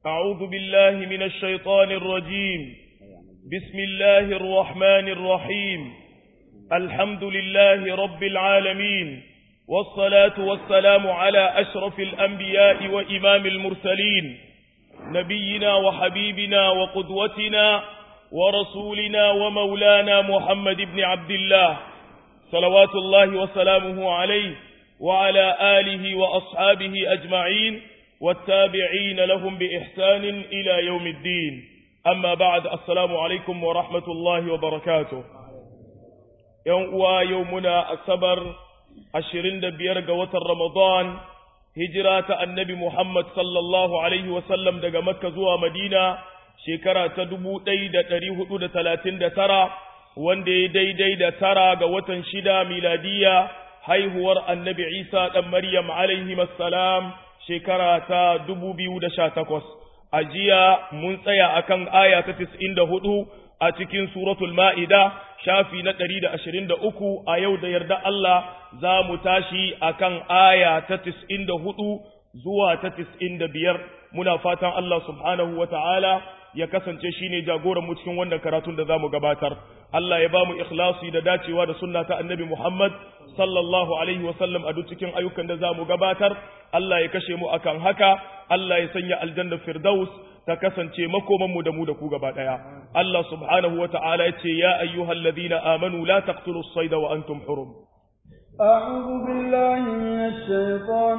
أعوذ بالله من الشيطان الرجيم بسم الله الرحمن الرحيم الحمد لله رب العالمين والصلاة والسلام على أشرف الأنبياء وإمام المرسلين نبينا وحبيبنا وقدوتنا ورسولنا ومولانا محمد بن عبد الله صلوات الله وسلامه عليه وعلى آله وأصحابه أجمعين والتابعين لهم بإحسان إلى يوم الدين أما بعد السلام عليكم ورحمة الله وبركاته يوم يومنا السبر ashirin da biyar ga watan Ramadan, hijira ta annabi Muhammad sallallahu Alaihi wasallam daga Makka zuwa Madina, shekara ta dubu ɗai da ɗari hudu da talatin da tara, wanda ya daidai da tara ga watan shida miladiya haihuwar annabi Isa ɗan Maryam alaihi salam shekara ta dubu biyu da sha takwas. A jiya mun tsaya akan aya ta tis'in da hudu a cikin suratul ma'ida shafi na ɗari da ashirin da uku a yau da yarda Allah za mu tashi a kan aya ta tis'in da hudu zuwa ta tis'in da biyar muna fatan Allah subhanahu wa ta'ala ya kasance shi ne jagoran mu cikin wannan karatun da za mu gabatar Allah ya ba mu ikhlasi da dacewa da sunna ta annabi Muhammad sallallahu alaihi wa sallam a duk cikin ayyukan da za mu gabatar Allah ya kashe mu akan haka Allah ya sanya aljanna firdaus ta kasance makomanmu da mu da ku gaba ɗaya. Allah subhanahu wa ta'ala ya ce, Ya ayyuhal ladina amanu la taqtulu as-sayda wa antum hurum. أعوذ بالله من الشيطان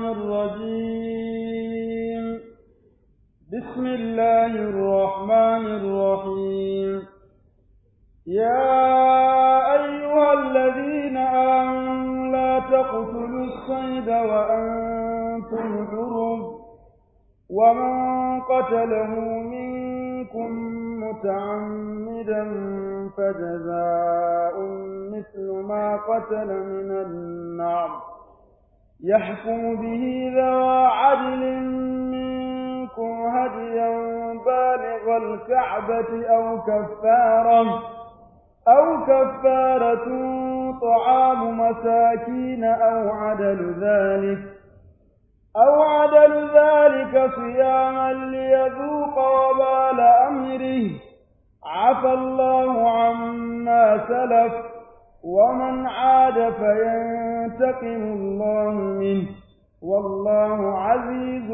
الرجيم بسم الله الرحمن الرحيم يا أيها الذين آمنوا لا تقتلوا الصيد وأنتم حرم ومن قتله منكم متعمدا فجزاء مثل ما قتل من النعم يحكم به ذوى عدل منكم هديا بالغ الكعبة أو كفارة أو كفارة طعام مساكين أو عدل ذلك أو عدل ذلك صياما ليذوق وبال أمره عفى الله عما سلف ومن عاد فينتقم الله منه والله عزيز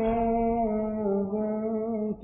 ذو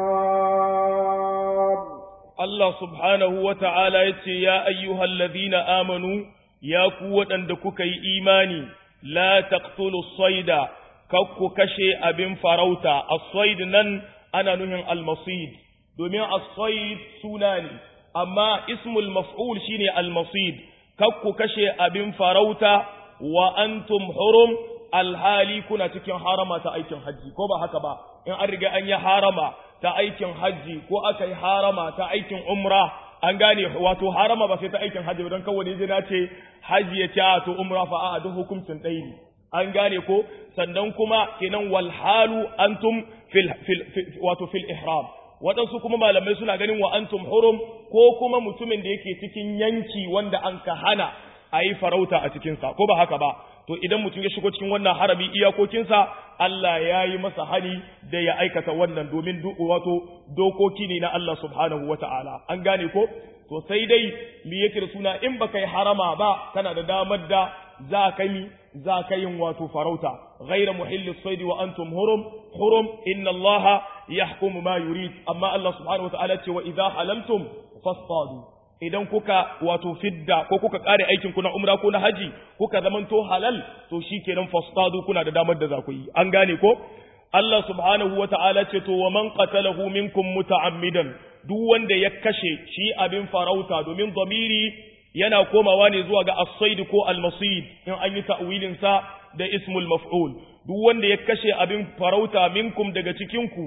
انتقام الله سبحانه وتعالى يتي يا أيها الذين آمنوا يا قوة أندكك إيماني لا تقتلوا الصيد kakku kashe abin farauta as-sayd nan ana nuhin al-masid domin as-sayd suna ne amma ismul maf'ul shine al-masid kakku kashe abin farauta wa antum hurum alhali kuna cikin harama ta aikin haji ko ba haka ba in an riga an yi harama ta aikin haji ko aka yi harama ta aikin umra an gane wato harama ba sai ta aikin haji don kawai ne na ce haji ya ce to umra fa a duk hukuncin ɗaya ne an gane ko sannan kuma kenan walhalu antum fil, fil, fil wato fil ihram waɗansu kuma malamai suna ganin wa antum hurum ko kuma mutumin da yake cikin yanki wanda an ka hana a yi farauta a cikinsa ko ba haka ba to idan mutum ya shigo cikin wannan harami iyakokinsa Allah ya yi masa hani da ya aikata wannan domin wato dokoki ne na Allah subhanahu wa ta'ala an gane ko to sai dai mi yake da suna in baka yi harama ba kana da damar da za ka yi za ka yin wato farauta ghaira muhillis saidi wa antum hurum hurum inna allaha yahkumu ma yurid amma Allah subhanahu wataala ce wa idza halaltum fastadu idan kuka wato fidda ko kuka kare aikin ku na umra ko na haji kuka zamanto halal to shikenan fastadu kuna da damar da za ku yi an gane ko Allah subhanahu wataala ce to wa man qatalahu minkum muta'ammidan duk wanda ya kashe shi abin farauta domin zamiri yana komawa ne zuwa ga as-said ko al-masid in an yi ta'wilin sa da ismul maf'ul duk wanda ya kashe abin farauta minkum daga cikin ku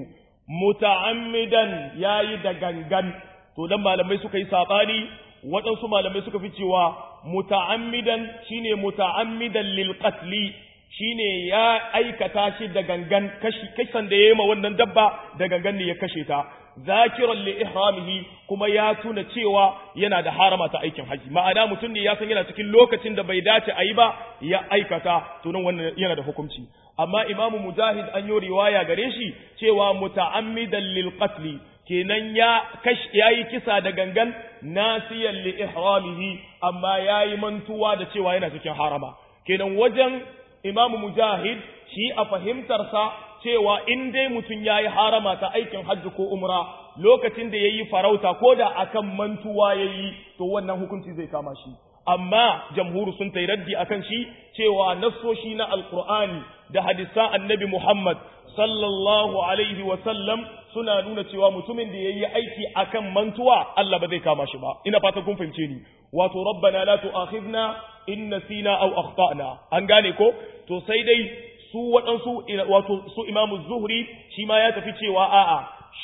muta'ammidan yayi da gangan to dan malamai suka yi sabani waɗansu malamai suka fi cewa muta'ammidan shine muta'ammidan lil qatli shine ya aikata shi da gangan kashi kasan da yayi ma wannan dabba da gangan ne ya kashe ta zakiran li ihramihi kuma ya tuna cewa yana da harama ta aikin haji ma'ana mutum ne ya san yana cikin lokacin da bai dace a yi ba ya aikata to nan wannan yana da hukunci amma imamu mujahid an yi riwaya gare shi cewa muta'ammidan lil qatl kenan ya kash yayi kisa da gangan nasiyan li ihramihi amma yayi mantuwa da cewa yana cikin harama kenan wajen imamu mujahid shi a fahimtarsa cewa in dai mutum yayi harama ta aikin hajji ko umra lokacin da yayi farauta ko da akan mantuwa yayi to wannan hukunci zai kama shi amma jamhuru sun ta raddi akan shi cewa nassoshi na alqur'ani da hadisan annabi muhammad sallallahu alaihi wa sallam suna nuna cewa mutumin da yayi aiki akan mantuwa Allah ba zai kama shi ba ina fatan kun fahimce ni wato rabbana la tu'akhidna in nasina aw akhtana an gane ko to sai dai su waɗansu wato su imamu zuhri shi ma ya tafi cewa a'a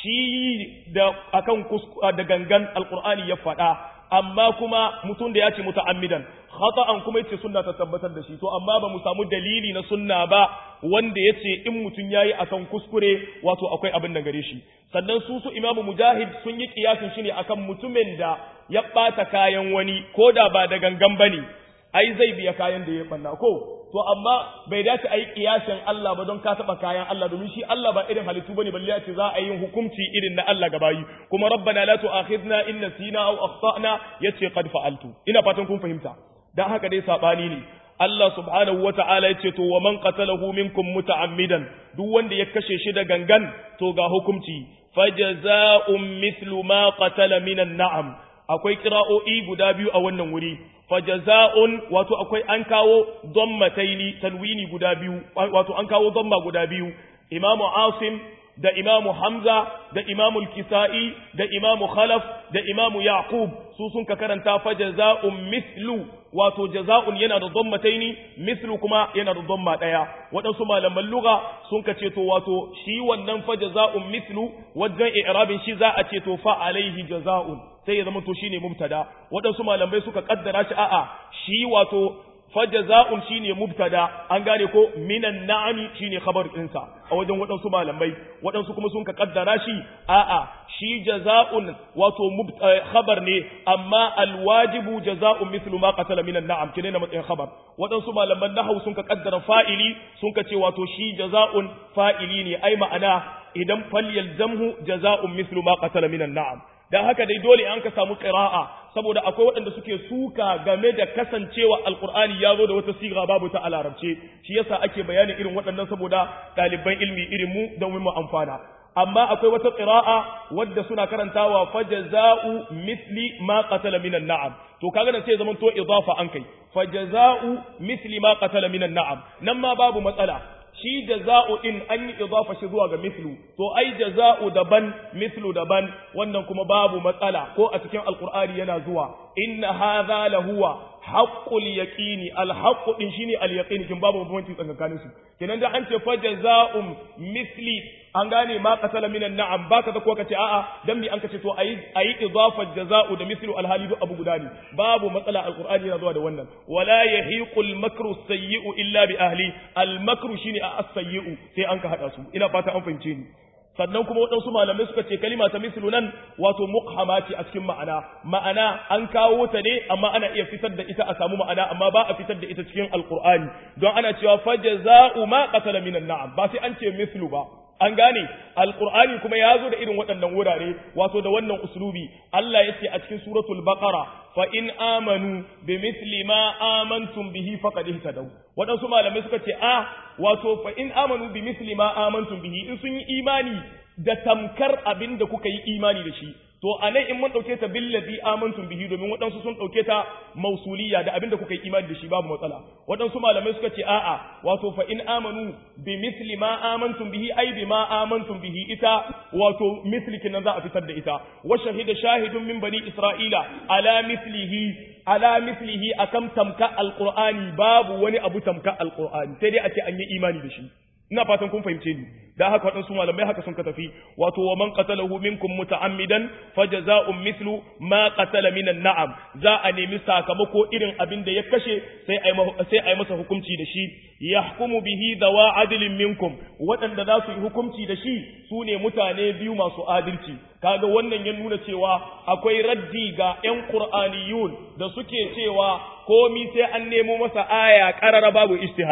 shi da akan da gangan alqur'ani ya faɗa amma kuma mutum da ya ce muta'ammidan khata'an kuma yace sunna ta tabbatar da shi to amma ba mu samu dalili na sunna ba wanda yace in mutum yayi akan kuskure wato akwai abin da gare shi sannan su su imamu mujahid sun yi kiyasin shi ne akan mutumin da ya bata kayan wani ko da ba da gangan bane ai zai biya kayan da ya banna ko to amma bai dace a yi kiyasin Allah ba don ka taɓa kayan Allah domin shi Allah ba irin halittu bane balle ce za a yi hukunci irin na Allah gabayi kuma rabbana la tu'akhidna in nasina aw akhtana yace qad fa'altu ina fatan kun fahimta dan haka dai sabani ne Allah subhanahu wata'ala yace to wa man qatalahu minkum muta'ammidan duk wanda ya kashe shi da gangan to ga hukunci fajaza'un mithlu ma qatala minan na'am akwai kira'o'i guda biyu a wannan wuri fajaza'un wato akwai an kawo dhammataini tanwini guda biyu wato an kawo dhamma guda biyu imamu asim da imamu hamza da imamu al-kisa'i da imamu khalaf da imamu yaqub su sun ka karanta fajaza'un mithlu wato jaza'un yana da dhammataini mithlu kuma yana da dhamma daya waɗansu malaman lugha sun ka ce to wato shi wannan fajaza'un mithlu wajen i'rabin shi za a ce to fa alaihi jaza'un sai ya zama to shine mubtada waɗansu malamai suka kaddara shi a'a shi wato fajaza'un shine mubtada an gane ko minan na'ami shine khabar ɗinsa a wajen waɗansu malamai waɗansu kuma sun ka kaddara shi a'a shi jaza'un wato khabar ne amma alwajibu jaza'un mithlu ma qatala minan na'am kine na matsayin khabar waɗansu malaman nahwu sun ka kaddara fa'ili sun ka ce wato shi jaza'un fa'ili ne ai ma'ana idan falyalzamhu jaza'un mithlu ma qatala minan na'am dan haka dai dole an ka samu qira'a saboda akwai waɗanda suke suka game da kasancewa alqur'ani ya zo da wata siga babu ta a larabce shi yasa ake bayanin irin waɗannan saboda ɗaliban ilmi irin mu don mu amfana amma akwai wata qira'a wadda suna karantawa fajaza'u mithli ma qatala minan na'am to kaga nan sai zaman to idafa an kai fajaza'u mithli ma qatala minan na'am nan ma babu matsala shi jaza'u din an yi idafa shi zuwa ga mislu to ai jaza'u daban mislu daban wannan kuma babu matsala ko a cikin alqur'ani yana zuwa inna hadha lahuwa haqqul yaqini alhaqqu din shine alyaqini kin babu bambanci tsakanin su kenan da an ce fa jaza'um misli an gane ma qatala minan na'am baka da ko kace a'a dan mi an kace to ayi ayi idafa jaza'u da mislu alhali duk abu guda ne babu matsala alqur'ani yana zuwa da wannan wala yahiqul makru sayyi'u illa bi ahli almakru shine as-sayyi'u sai an ka hada su ina fata an fahimce ni sannan kuma waɗansu malamai suka ce kalima ta mislu nan wato muqhama ce a cikin ma'ana ma'ana an kawo ta ne amma ana iya fitar da ita a samu ma'ana amma ba a fitar da ita cikin alqur'ani don ana cewa fajaza'u ma qatala minan na'am ba sai an ce mislu ba an gane alqur'ani kuma ya zo da irin waɗannan wurare wato da wannan uslubi Allah ya ce a cikin suratul baqara fa in amanu bi misli ma amantum bihi faqad ihtadaw waɗansu malamai suka ce a wato fa in amanu bi misli ma amantum bihi in sun yi imani da tamkar abin da kuka yi imani da shi to anan in mun dauke ta billazi amantum bihi domin waɗansu sun dauke ta mausuliya da abin da kuka yi imani da shi babu matsala waɗansu malamai suka ce a'a wato fa in amanu bi misli ma amantum bihi ai bi ma amantum bihi ita wato misli kinan za a fitar da ita wa shahida shahidun min bani isra'ila ala mislihi ala mislihi akan tamka alqur'ani babu wani abu tamka alqur'ani sai dai a ce an yi imani da shi ina fatan kun fahimce ni da haka waɗansu malamai haka sun ka tafi wato wa man qatalahu minkum muta'ammidan fajaza'un mithlu ma qatala minan na'am za a nemi sakamako irin abin da ya kashe sai ai sai ai masa hukunci da shi yahkumu bihi dawa adlin minkum waɗanda za su yi hukunci da shi su ne mutane biyu masu adalci kaga wannan ya nuna cewa akwai raddi ga ƴan qur'aniyun da suke cewa komi sai an nemo masa aya qarara babu ijtihadi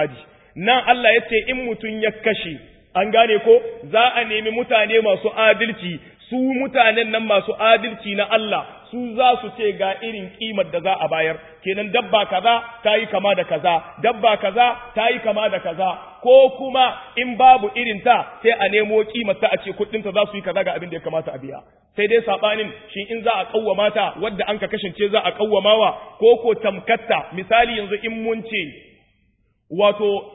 nan Allah ya ce in mutum ya kashe an gane ko za a nemi mutane masu adalci su mutanen nan masu adalci na Allah su za su ce ga irin kimar da za a bayar kenan dabba kaza ta yi kama da kaza dabba kaza ta yi kama da kaza ko kuma in babu irin ta sai a nemo kimar ta a ce kuɗin ta za su yi kaza ga abin da ya kamata a biya sai dai sabanin shi in za a kawwama ta wadda an ka kasance za a kawwamawa ko ko tamkatta misali yanzu in mun ce wato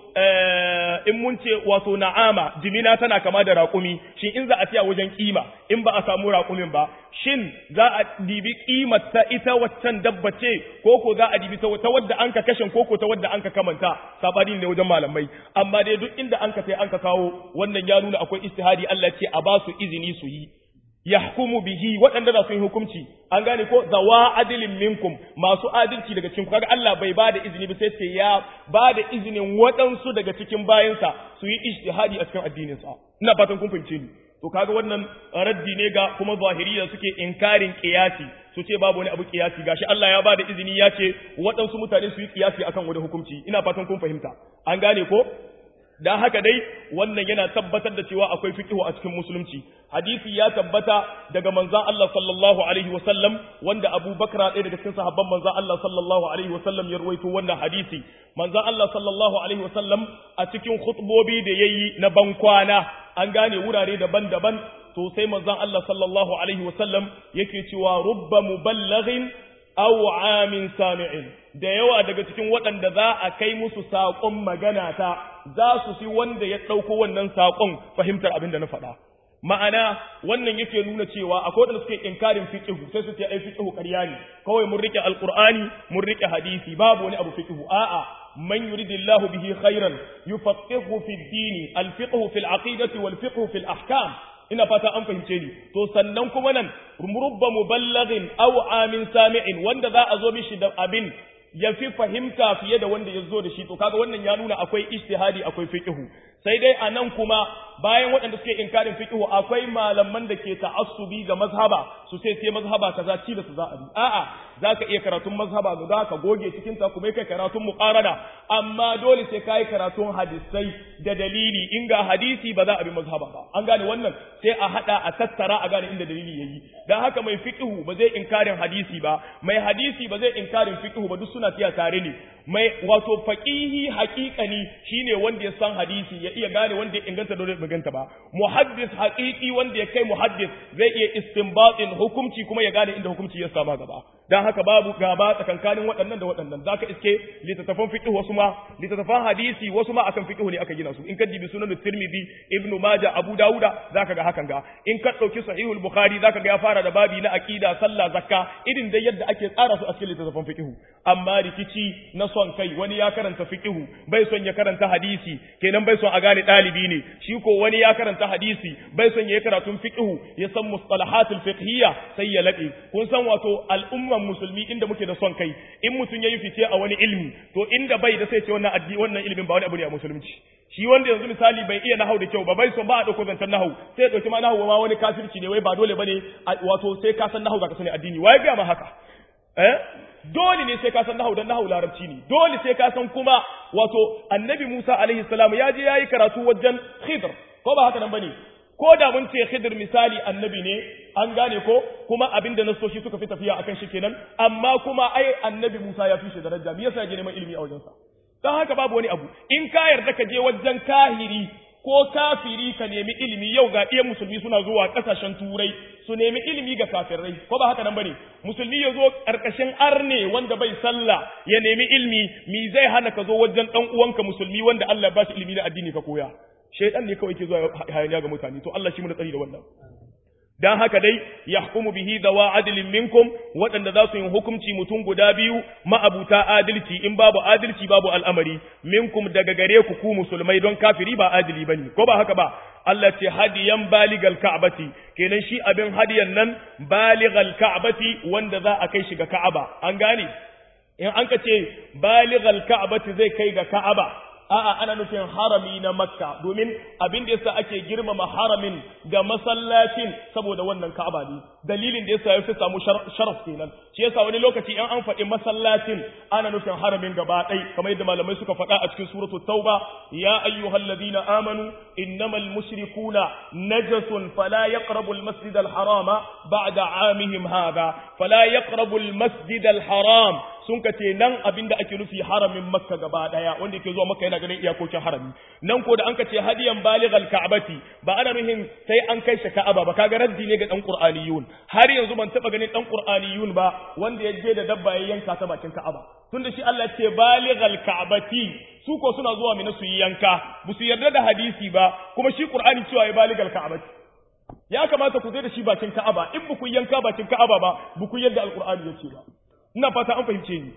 in mun ce wato na'ama jimina tana kama da raƙumi shin in za a siya wajen kima in ba a samu raƙumin ba shin za a dibi kimar ta ita waccan dabba ce ko ko za a dibi ta wadda an ka kashin ko ko ta wadda an ka kamanta sabani ne wajen malamai amma dai duk inda an ka sai an ka kawo wannan ya nuna akwai istihadi Allah ce a ba su izini su yi yahkumu bihi waɗanda za su yi hukunci an gane ko zawa adilin minkum masu adalci daga cikin kaga Allah bai ba da izini ba sai ce ya ba da izinin waɗansu daga cikin bayansa su yi ijtihadi a cikin addinin sa ina fatan kun fahimce ni to kaga wannan raddi ne ga kuma zahiriya suke inkarin qiyasi su ce babu wani abu qiyasi gashi Allah ya ba da izini ya ce waɗansu mutane su yi qiyasi akan wani hukunci ina fatan kun fahimta an gane ko dan haka dai wannan yana tabbatar da cewa akwai fiqhu a cikin musulunci hadisi ya tabbata daga manzon Allah sallallahu alaihi wasallam wanda Abu Bakra ɗaya daga cikin sahabban manzon Allah sallallahu alaihi wasallam ya rawaito wannan hadisi manzon Allah sallallahu alaihi wasallam a cikin khutbobi da yayi na bankwana an gane wurare daban-daban to sai manzon Allah sallallahu alaihi wasallam yake cewa rubba muballighin aw amin sami'in da yawa daga cikin waɗanda za a kai musu saƙon magana ta za su fi wanda ya ɗauko wannan saƙon fahimtar abin da na faɗa ma'ana wannan yake nuna cewa akwai waɗanda suke inkarin fiqhu sai su ce ai fiqhu ƙarya ne kawai mun rike alqur'ani mun rike hadisi babu wani abu fiqhu a'a man yuridillahu bihi khairan yufaqihu fi ad-din al-fiqhu fi al-aqidati wal-fiqhu fi al-ahkam ina fata an fahimce ni to sannan kuma nan rubba muballighin aw amin sami'in wanda za a zo mishi da abin ya fi fahimta fiye da wanda ya zo da shi to kaga wannan ya nuna akwai ijtihadi akwai fiqhu sai dai a nan kuma bayan waɗanda suke inkarin fiqhu akwai malaman da ke ta'assubi ga mazhaba su sai sai mazhaba kaza ci da su za a bi a'a zaka iya karatun mazhaba guda ka goge cikin ta kuma kai karatun muqarana amma dole sai kai karatun hadisai da dalili in ga hadisi ba za a bi mazhaba ba an gane wannan sai a hada a tattara a gane inda dalili yayi dan haka mai fiqhu ba zai inkarin hadisi ba mai hadisi ba zai inkarin fiqhu ba duk suna tiya tare ne mai wato faqihi haqiqani shine wanda ya san hadisi ya iya gane wanda ya inganta da bai inganta ba muhaddis haqiqi wanda ya kai muhaddis zai iya istinbatin hukunci kuma ya gane inda hukunci ya sama gaba dan haka babu gaba tsakankanin waɗannan da waɗannan zaka iske littattafan fiqh wasu ma littattafan hadisi wasu ma akan fiqh ne aka gina su in ka dibi sunan tirmidhi ibn majah abu dauda zaka ga hakan ga in ka dauki sahihul bukhari zaka ga ya fara da babi na aqida sallah zakka irin da yadda ake tsara su a cikin littattafan fiqh amma rikici na son kai wani ya karanta fiqh bai son ya karanta hadisi kenan bai son a gane dalibi ne shi ko wani ya karanta hadisi bai son ya karatun fiqh ya san mustalahatul fiqhiyya sai ya labe kun san wato al'umman musulmi inda muke da son kai in mutum yayi fice a wani ilmi to inda bai da sai ce wannan addi wannan ilimin ba wani abu ne a musulunci shi wanda yanzu misali bai iya nahau da kyau ba bai son ba a dauko zancen nahau sai ya dauki ma nahau ma wani kafirci ne wai ba dole bane wato sai ka san nahau zaka sani addini wai ga ma haka eh dole ne sai ka san nahau dan nahau larabci ne dole sai ka san kuma wato annabi Musa alaihi salam ya je yayi karatu wajen Khidr ko ba haka nan bane ko da mun ce Khidr misali annabi ne an gane ko kuma abinda nasoshi suka fi tafiya akan shi kenan amma kuma ai annabi Musa ya fi shi daraja me yasa ya je neman ilimi a wajensa dan haka babu wani abu in ka yarda ka je wajen kahiri ko kafiri ka nemi ilimi yau ga ɗiyan musulmi suna zuwa ƙasashen turai su nemi ilimi ga kafirai ko ba haka nan bane musulmi ya zo ƙarƙashin arne wanda bai sallah ya nemi ilimi mi zai hana ka zo wajen ɗan uwanka musulmi wanda Allah ya ba shi ilimi na addini ka koya shaytan ne kawai ke zuwa hayaniya ga mutane to Allah shi mu da tsari da wannan dan haka dai yahkumu bihi dawa adlin minkum waɗanda za su yi hukunci mutum guda biyu ma'abuta adalci in babu adalci babu al'amari minkum daga gare ku ku musulmai don kafiri ba adili bane ko ba haka ba Allah ce hadiyan baligal ka'bati kenan shi abin hadiyan nan baligal ka'bati wanda za a kai shi ga ka'aba an gane in an ka ce baligal ka'bati zai kai ga ka'aba a'a ana nufin harami na makka domin abin da yasa ake girmama haramin ga masallacin saboda wannan ka'aba ne dalilin da yasa ya fi samu sharaf kenan shi yasa wani lokaci in an faɗi masallacin ana nufin haramin gaba ɗai kamar yadda malamai suka faɗa a cikin suratul tauba ya ayyuhalladhina amanu innamal mushrikuna najasun fala yaqrabu al-masjid al-harama ba'da 'amihim hadha fala yaqrabu al-masjid al-haram sun ka ce nan abinda ake nufi haramin makka gaba daya wanda yake zuwa makka yana ganin iyakokin harami nan ko da an ka ce hadiyan balighal ka'bati ba ana nuhin sai an kai shi ka'aba ba kaga raddi ne ga dan qur'aniyun har yanzu ban taba ganin dan qur'aniyun ba wanda ya je da dabba ya yanka ta bakin ka'aba tunda shi Allah ce balighal ka'bati su ko suna zuwa mina su yi yanka ba su yarda da hadisi ba kuma shi qur'ani cewa ya balighal ka'bati ya kamata ku zai da shi bakin ka'aba in ba ku yanka bakin ka'aba ba ba ku yadda alqur'ani ya ce ba ina fata an fahimce ni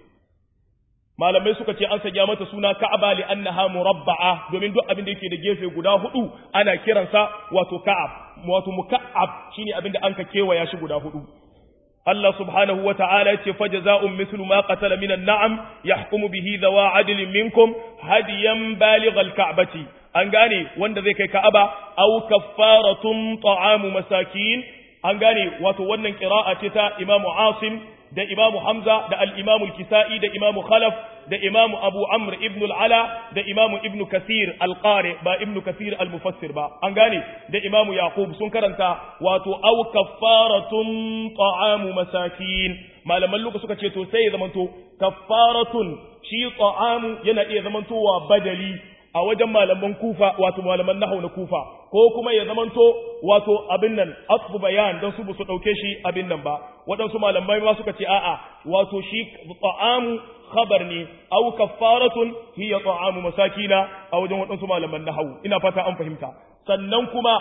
malamai suka ce an sanya mata suna ka'aba li annaha murabba'a domin duk abin da yake da gefe guda hudu ana kiransa wato ka'ab wato muka'ab shine abin da an ka kewaya shi guda hudu Allah subhanahu wa ta'ala yace fajza'un mithlu ma qatala min an-na'am yahkumu bihi dhawa 'adlin minkum hadiyan balighal ka'bati an gane wanda zai kai ka'aba aw kaffaratun ta'amu masakin an gane wato wannan qira'a ce ta Imam Asim da Imam Hamza da al-Imam al-Kisa'i da Imam Khalaf da Imam Abu Amr ibn al-Ala da Imam Ibn Kathir al-Qari ba Ibn Kathir al-Mufassir ba an gane da Imam Yaqub sun karanta wato aw kaffaratun ta'amu masakin malaman luka suka ce to sai ya zamanto kaffaratun shi ta'amu yana iya zamantowa badali a wajen malaman kufa wato malaman nahau na kufa ko kuma ya zamanto wato abin nan asbu bayan don su su dauke shi abin nan ba waɗansu malamai ma suka ce a'a wato shi ta'amu khabar ne aw kaffaratun hiya ta'amu masakina a wajen waɗansu malaman nahau ina fata an fahimta sannan kuma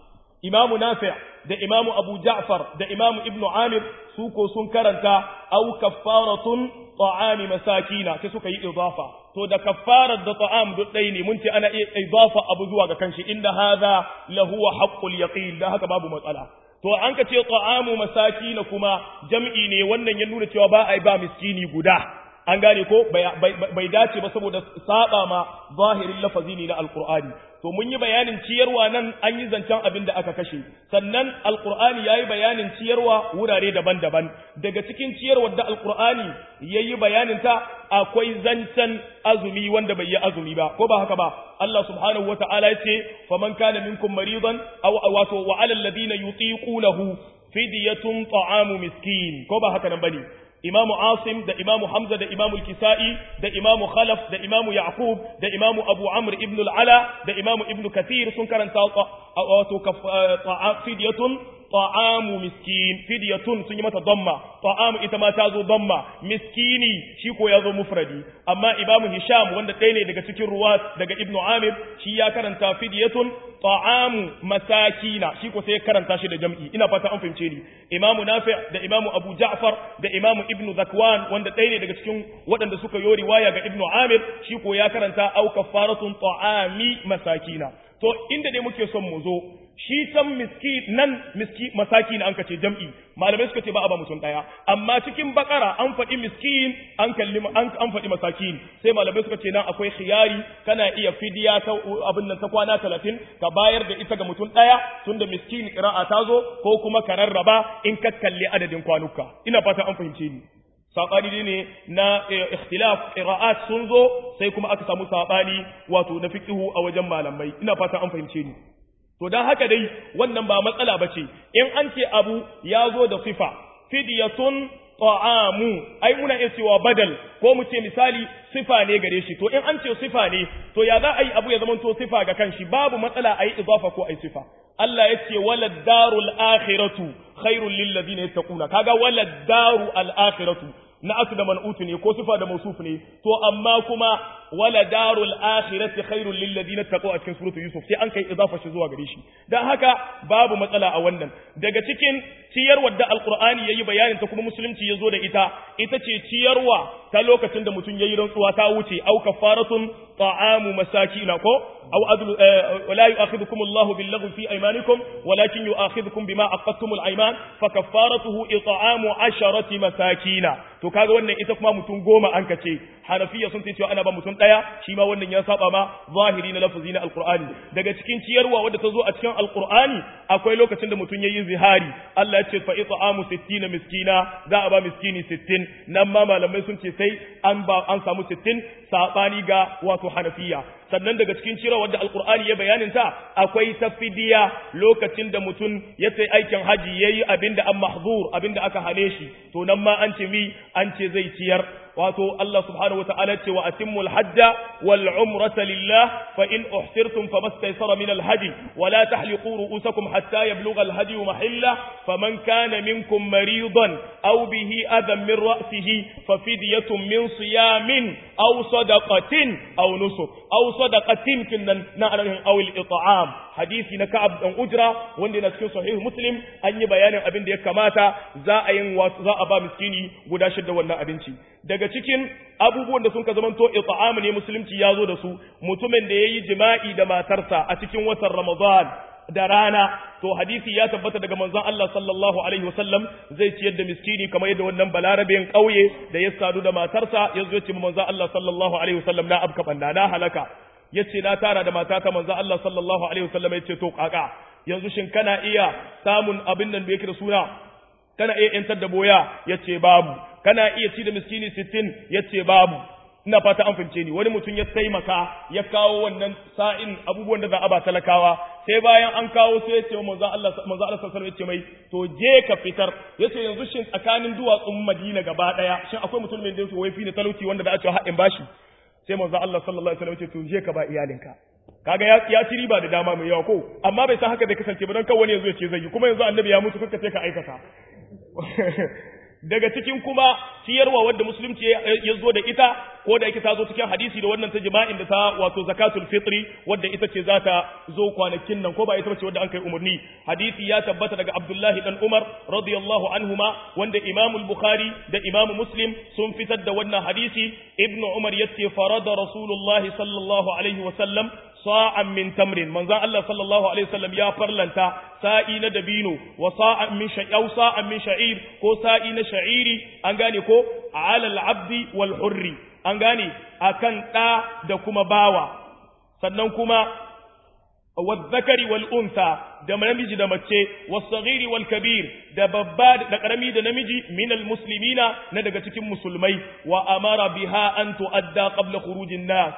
imamu nafi' da imamu abu ja'far da imamu ibnu amir su ko sun karanta aw kaffaratun ta'ami masakina sai suka yi idafa to da kaffarar da ta'am duk ɗaya ne mun ce ana iya idafa abu zuwa ga kanshi inda hadha lahu haqqul yaqin da haka babu matsala to an ka ce ta'amu masakina kuma jam'i ne wannan ya nuna cewa ba ai ba miskini guda an gane ko bai dace ba saboda saba ma zahirin lafazi ne na alqur'ani to mun yi bayanin ciyarwa nan an yi zancen abin da aka kashe sannan alqur'ani yayi bayanin ciyarwa wurare daban-daban daga cikin ciyarwar da alqur'ani yayi bayanin ta akwai zancen azumi wanda bai yi azumi ba ko ba haka ba Allah subhanahu wata'ala yace faman kana minkum maridan aw wato wa alal ladina yutiqunahu fidyatun ta'amu miskin ko ba haka nan bane imamu asim da imamu hamza da imamu kisa'i da imamu khalaf da imamu yaqub da imamu abu amr ibn al-ala da imamu ibn kathir sun karanta wato fidyatun ta'amu miskin fidyatun sun yi mata damma ta'amu ita ma ta zo damma miskini shi ko ya zo mufradi amma imamu hisham wanda ɗaya ne daga cikin ruwat daga ibnu amir shi ya karanta fidyatun ta'amu masakina shi ko sai ya karanta shi da jam'i ina fata an fahimce ni imamu nafi da imamu abu ja'far da imamu ibnu zakwan wanda ɗaya ne daga cikin waɗanda suka yi riwaya ga ibnu amir shi ko ya karanta au kafaratun ta'ami masakina to inda dai muke son mu zo shi can miski nan miski masaki na an kace jam'i malamai suka ce ba a ba mutum daya amma cikin bakara an faɗi miskin an kalli an an faɗi masakin sai malamai suka ce nan akwai khiyari kana iya fidiya ta abin nan ta kwana 30 ka bayar da ita ga mutum daya tunda miskin qira'a ta zo ko kuma ka rarraba in ka kalli adadin kwanuka ina fata an fahimce ni sabani ne na ikhtilaf qira'at sun zo sai kuma aka samu sabani wato na fiqhu a wajen malamai ina fata an fahimce ni to dan haka dai wannan ba matsala bace in an ce abu ya zo da sifa fidyatun ta'amu ai muna iya cewa badal ko mu ce misali sifa ne gare shi to in an ce sifa ne to ya za a yi abu ya zama to sifa ga kanshi babu matsala a yi idafa ko a yi sifa Allah ya ce walad darul akhiratu khairul lil ladina yattaquna kaga walad daru al akhiratu na asu da man'utu ne ko sifa da mausuf ne to amma kuma wala darul akhirati khairul lil ladina taqaw a cikin suratul yusuf sai an kai idafa shi zuwa gare shi dan haka babu matsala a wannan daga cikin ciyarwar da alqur'ani yayi bayanin ta kuma musulunci yazo da ita ita ce ciyarwa ta lokacin da mutum yayi rantsuwa ta wuce au kafaratun ta'amu masakina ko أو أدل ولا يؤاخذكم الله باللغو في أيمانكم ولكن يؤاخذكم بما عقدتم الأيمان فكفارته إطعام عشرة مساكين to kaga wannan ita kuma mutum goma an kace hanafiya sun ce cewa ana ba mutum daya shi ma wannan ya saba ma zahiri na lafazi na alqur'ani daga cikin ciyarwa wadda ta zo a cikin alqur'ani akwai lokacin da mutum yayi zihari Allah ya ce fa it'amu 60 miskina za a ba miskini 60 nan ma malamai sun ce sai an ba an samu 60 sabani ga wato hanafiya sannan daga cikin ciyarwa wadda alqur'ani ya bayanin ta akwai tafidiya lokacin da mutum ya sai aikin haji yayi abinda an mahzur abinda aka hane shi to nan ma an ce mi an ce zai ciyar wato Allah subhanahu wataala ce wa atimmul hajja wal umrata lillah fa in uhsirtum famastaysara min al hadi wa la tahliqu ru'usakum hatta yablugha al hadi mahilla faman kana minkum maridan aw bihi adam min ra'sihi fa fidyatun min siyamin aw sadaqatin aw nusuk aw sadaqatin kinnan na anahin aw al it'am hadisi na Ka'ab dan Ujra wanda yana cikin sahih Muslim an yi bayanin abin da ya kamata za a yin za a ba miskini guda shidda wannan abinci daga cikin abubuwan da sun ka zamanto it'am ne musulunci ya zo da su mutumin da yayi jima'i da matarsa a cikin watan Ramadan da rana to hadisi ya tabbata daga manzon Allah sallallahu alaihi wasallam zai ciyar da miskini kamar yadda wannan balarabin kauye da ya sadu da matarsa ya zo ya ce manzon Allah sallallahu alaihi wasallam na abka banda na halaka yace na tara da matata manzo Allah sallallahu alaihi wasallam yace to kaka yanzu shin kana iya samun abin nan da yake da suna kana iya yantar da boya yace babu kana iya ci da miskini 60 yace babu ina fata an fince ni wani mutum ya taimaka ya kawo wannan sa'in abubuwan da za a ba talakawa sai bayan an kawo sai ya ce manzo Allah manzo Allah sallallahu alaihi wasallam ya ce mai to je ka fitar yace yanzu shin tsakanin duwatsun Madina gaba daya shin akwai mutum mai da yake wai fi ne talauci wanda da a ce haɗin bashi sai manzo Allah sallallahu alaihi wasallam ya ce to je ka ba iyalinka kaga ya ya ci riba da dama mai yawa ko amma bai san haka da kasance ba dan kawai wani yazo ya ce zai yi kuma yanzu annabi ya mutu kanka sai ka aikata daga cikin kuma ciyarwa wadda musulunci ya zo da ita ko da yake ta zo cikin hadisi da wannan ta jima'in da ta wato zakatul fitri wadda ita ce za ta zo kwanakin nan ko ba ita bace wadda an kai umarni hadisi ya tabbata daga Abdullahi dan Umar radiyallahu anhuma wanda Imam al-Bukhari da Imam Muslim sun fitar da wannan hadisi Ibn Umar yace farada Rasulullah sallallahu alaihi wa sallam sa'an min tamrin manzon Allah sallallahu alaihi wasallam ya farlanta sa'i na dabino wa sa'an min sha'ir sa'an min sha'ir ko sa'i na sha'iri an gane ko ala al-abdi wal hurri an gane akan da da kuma bawa sannan kuma والذكر والأنثى da namiji da mace wasagiri wal kabir da babba da karami da namiji min al muslimina na daga cikin musulmai wa amara biha an tuadda qabla khurujin nas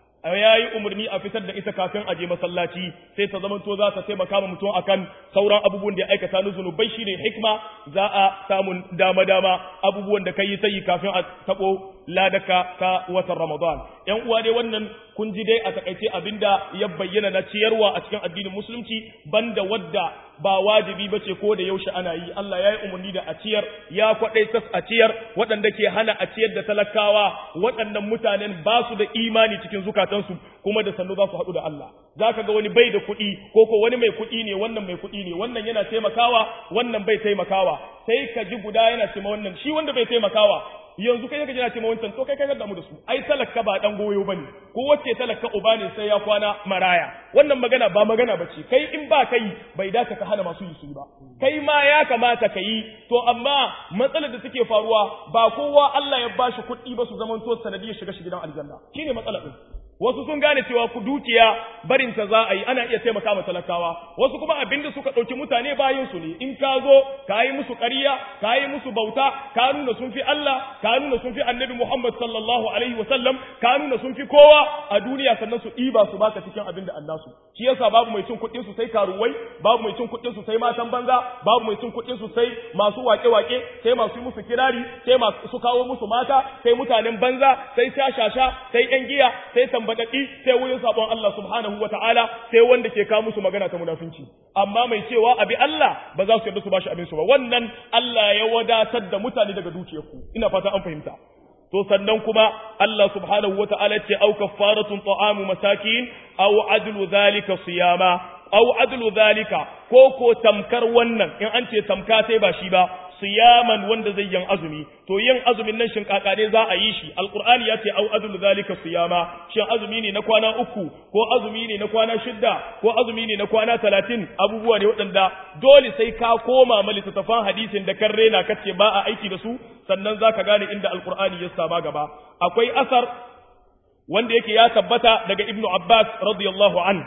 ya yi umarni a fitar da ita kafin aje masallaci sai ta zama to za ta taimaka ma mutum akan sauran abubuwan da ya aikata na zunubai shine hikma za a samun dama dama abubuwan da kai ta yi kafin a tabo ladaka ta watan Ramadan yan uwa dai wannan kun ji dai a takaice abinda ya bayyana na ciyarwa a cikin addinin musulunci banda wadda ba wajibi bace ko da yaushe ana yi Allah ya yi umarni da a ciyar ya kwadai tas a ciyar waɗanda ke hana a ciyar da talakawa waɗannan mutanen ba su da imani cikin zukatansu kuma da sannu za su haɗu da Allah zaka ga wani bai da kuɗi ko ko wani mai kuɗi ne wannan mai kuɗi ne wannan yana taimakawa wannan bai taimakawa sai ka ji guda yana ce wannan shi wanda bai taimakawa yanzu kai kaje na ce wancan to kai kai da mu da su ai talaka ba dan goyo bane ko wacce talaka uba ne sai ya kwana maraya wannan magana ba magana bace kai in ba kai bai dace ka hana masu yi su ba kai ma ya kamata ka yi to amma matsalar da take faruwa ba kowa Allah ya bashi kuɗi ba su zaman to sanadiyar shiga shi gidan aljanna shine matsalar din wasu sun gane cewa ku dukiya barin ta za a yi ana iya taimaka ma talakawa wasu kuma abinda suka ɗauki mutane bayan su ne in ka zo ka yi musu ƙarya ka yi musu bauta ka nuna sun fi Allah ka nuna sun fi annabi Muhammad sallallahu alaihi wa sallam ka nuna sun fi kowa a duniya sannan su ɗiba su baka cikin abin da Allah su shi yasa babu mai cin kuɗin su sai karuwai babu mai cin kuɗin su sai matan banza babu mai cin kuɗin su sai masu wake-wake sai masu yi musu kirari sai masu su kawo musu mata sai mutanen banza sai shashasha sai yan giya sai tambadaki sai wurin sabon Allah subhanahu ta'ala sai wanda ke kawo musu magana ta munafinci amma mai cewa abi Allah ba za su yarda su bashi abin su ba wannan Allah ya wadatar da mutane daga dukiyarku ina fata an fahimta to sannan kuma Allah subhanahu ta'ala ce au kaffaratun ta'amu masakin aw adlu zalika siyama aw adlu zalika ko ko tamkar wannan in an ce tamka sai ba shi ba siyaman wanda zai yin azumi to yin azumin nan shin kakane za a yi shi alqur'ani ya ce au adul zalika siyama shin azumi ne na kwana uku ko azumi ne na kwana shidda ko azumi ne na kwana talatin abubuwa ne waɗanda dole sai ka koma ma littattafan hadisin da kan rena kace ba a aiki da su sannan zaka gane inda alqur'ani ya saba gaba akwai asar wanda yake ya tabbata daga ibnu abbas radiyallahu anhu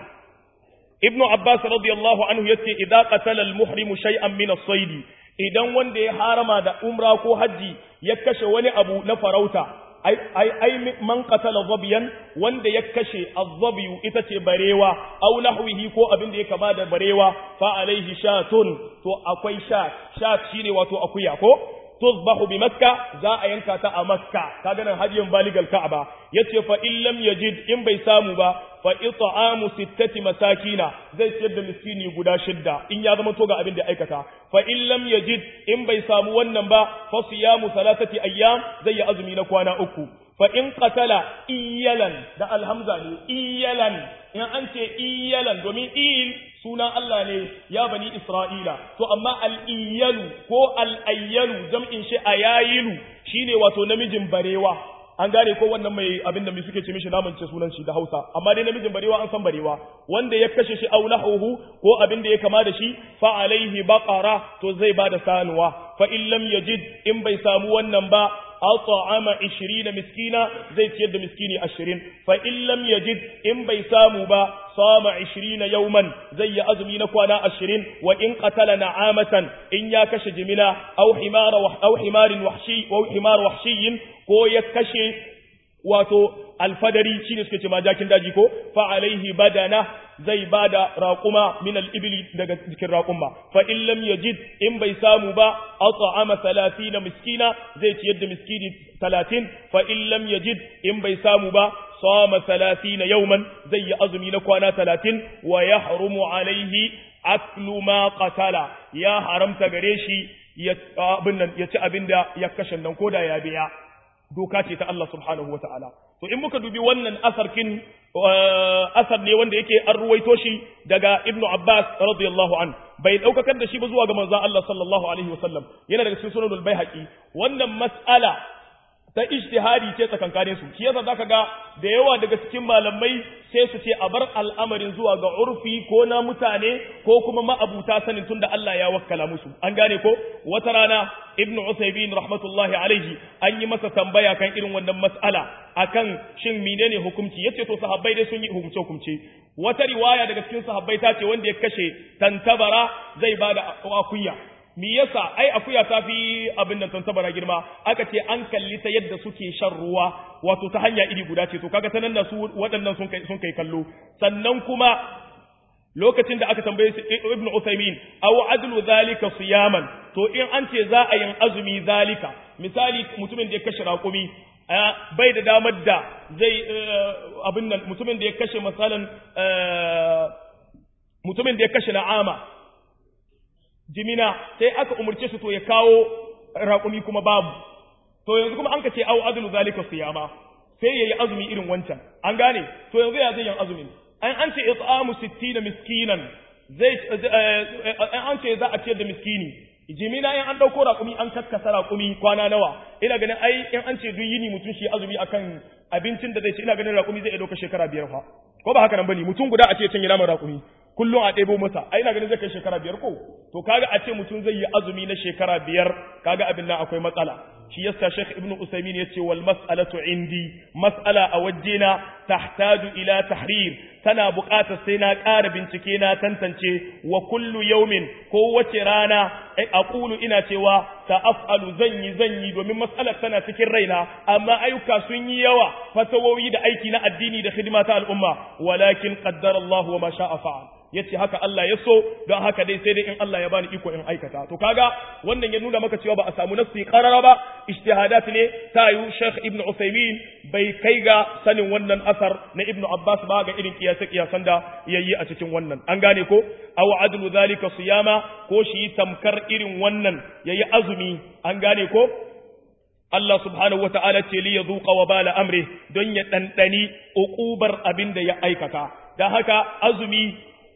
ibnu abbas radiyallahu anhu yace idza qatala al-muhrimu shay'an min as-sayd idan wanda ya harama da umra ko haji ya kashe wani abu na farauta ai ai ai man qatala dhabiyan wanda ya kashe az-zabiyu ita ce barewa aw nahwihi ko abin da ya kama da barewa fa alaihi shatun to akwai shat shat shine wato akuya ko tuzbahu bi makka za a yanka ta a makka kaga nan hadiyan baligal ka'aba yace fa in lam yajid in bai samu ba fa it'amu sittati masakina zai ciyar da miskini guda shidda in ya zama to ga abin da aikata fa in lam yajid in bai samu wannan ba fa siyamu salatati ayyam zai yi azumi na kwana uku fa in qatala iyalan da alhamza ne iyalan in an ce iyalan domin il sunan Allah ne ya bani Isra'ila to amma al-iyalu ko al-ayyalu jam'in shi ayayilu shine wato namijin barewa an gane ko wannan mai abin da mai suke ce mishi namun ce sunan shi da Hausa amma dai namijin barewa an san barewa wanda ya kashe shi aw nahuhu ko abin da ya kama da shi fa alaihi baqara to zai bada sanuwa fa in lam yajid in bai samu wannan ba at'ama 20 miskina zai ciyar da miskini 20 fa in lam yajid in bai samu ba sama 20 yawman zai yi azumi na kwana 20 wa in qatala na'amatan in ya kashe jimina aw himara wa aw himarin wahshi wa himar wahshiyin ko ya kashe wato alfadari shine suke ce ma jakin daji ko fa alaihi badana zai bada raquma min al-ibli daga cikin raquma fa in lam yajid in bai samu ba at'ama 30 miskina zai ciyar da miskini 30 fa in lam yajid in bai samu ba sama 30 yawman zai yi azumi na kwana 30 wa yahrumu alaihi aklu ma qatala ya haramta gare shi ya abin nan ya ci abinda ya kashe nan koda ya biya doka ce ta Allah subhanahu wa ta'ala. To, in muka dubi wannan asarkin asar ne wanda yake an ruwaito shi daga Ibn Abbas radiyallahu an bai ɗaukakar da shi ba zuwa ga manzan Allah sallallahu alaihi wasallam yana daga cikin sunanul bai haƙi wannan mas'ala ta ijtihadi ce tsakankanin su shi yasa zaka ga da yawa daga cikin malamai sai su ce a bar al'amarin zuwa ga urfi ko na mutane ko kuma ma'abuta sanin tunda Allah ya wakkala musu an gane ko wata rana ibn Uthaymeen rahmatullahi alaihi an yi masa tambaya kan irin wannan mas'ala akan shin menene hukunci yace to sahabbai dai sun yi hukunce hukunce wata riwaya daga cikin sahabbai ta ce wanda ya kashe tantabara zai bada akuya me yasa ai akuya ta fi abin nan tantabara girma aka ce an kalli ta yadda suke shan ruwa wato ta hanya iri guda ce to kaga ta nan su waɗannan sun kai sun kai kallo sannan kuma lokacin da aka tambaye ibnu Uthaymin aw adlu zalika siyaman to in an ce za a yin azumi zalika misali mutumin da ya kashe raƙumi bai da damar da zai abin nan mutumin da ya kashe misalan mutumin da ya kashe na'ama jimina sai aka umarce su to ya kawo raƙumi kuma babu to yanzu kuma an ka ce au adlu zalika siyama sai yayi azumi irin wancan an gane to yanzu ya zai yin azumi an an ce it'amu 60 miskinan zai an ce za a ciyar da miskini jimina in an dauko raƙumi an kaskasa raƙumi kwana nawa ina ganin ai in an ce duk yini mutum shi azumi akan abincin da zai ci ina ganin raƙumi zai dauka shekara biyar fa ko ba haka nan bane mutum guda a ce cin naman raƙumi kullum a ɗebo masa ai ina ganin zai kai shekara biyar ko to kaga a ce mutum zai yi azumi na shekara biyar kaga abin nan akwai matsala shi yasa Sheikh Ibn Usaymin yace wal mas'alatu indi mas'ala a wajena tahtaju ila tahrir tana buƙatar sai na ƙara bincike na tantance wa kullu yawmin ko wace rana aqulu ina cewa ta'afalu zan yi zan yi domin mas'alar tana cikin raina amma ayyuka sun yi yawa fatawoyi da aiki na addini da hidima ta al'umma walakin qaddara Allah wa ma sha'a fa'al yace haka Allah ya so don haka dai sai dai in Allah ya bani iko in aikata to kaga wannan ya nuna maka cewa ba a samu nafsi qarara ba ijtihadat ne ta yi Sheikh Ibn Uthaymeen bai kai ga sanin wannan asar na Ibn Abbas ba ga irin kiyasa kiyasan da yayi a cikin wannan an gane ko aw adlu zalika siyama ko shi tamkar irin wannan yayi azumi an gane ko Allah subhanahu wata'ala ce li yadhuqa wa bala amri don ya dandani uqubar abin da ya aikata dan haka azumi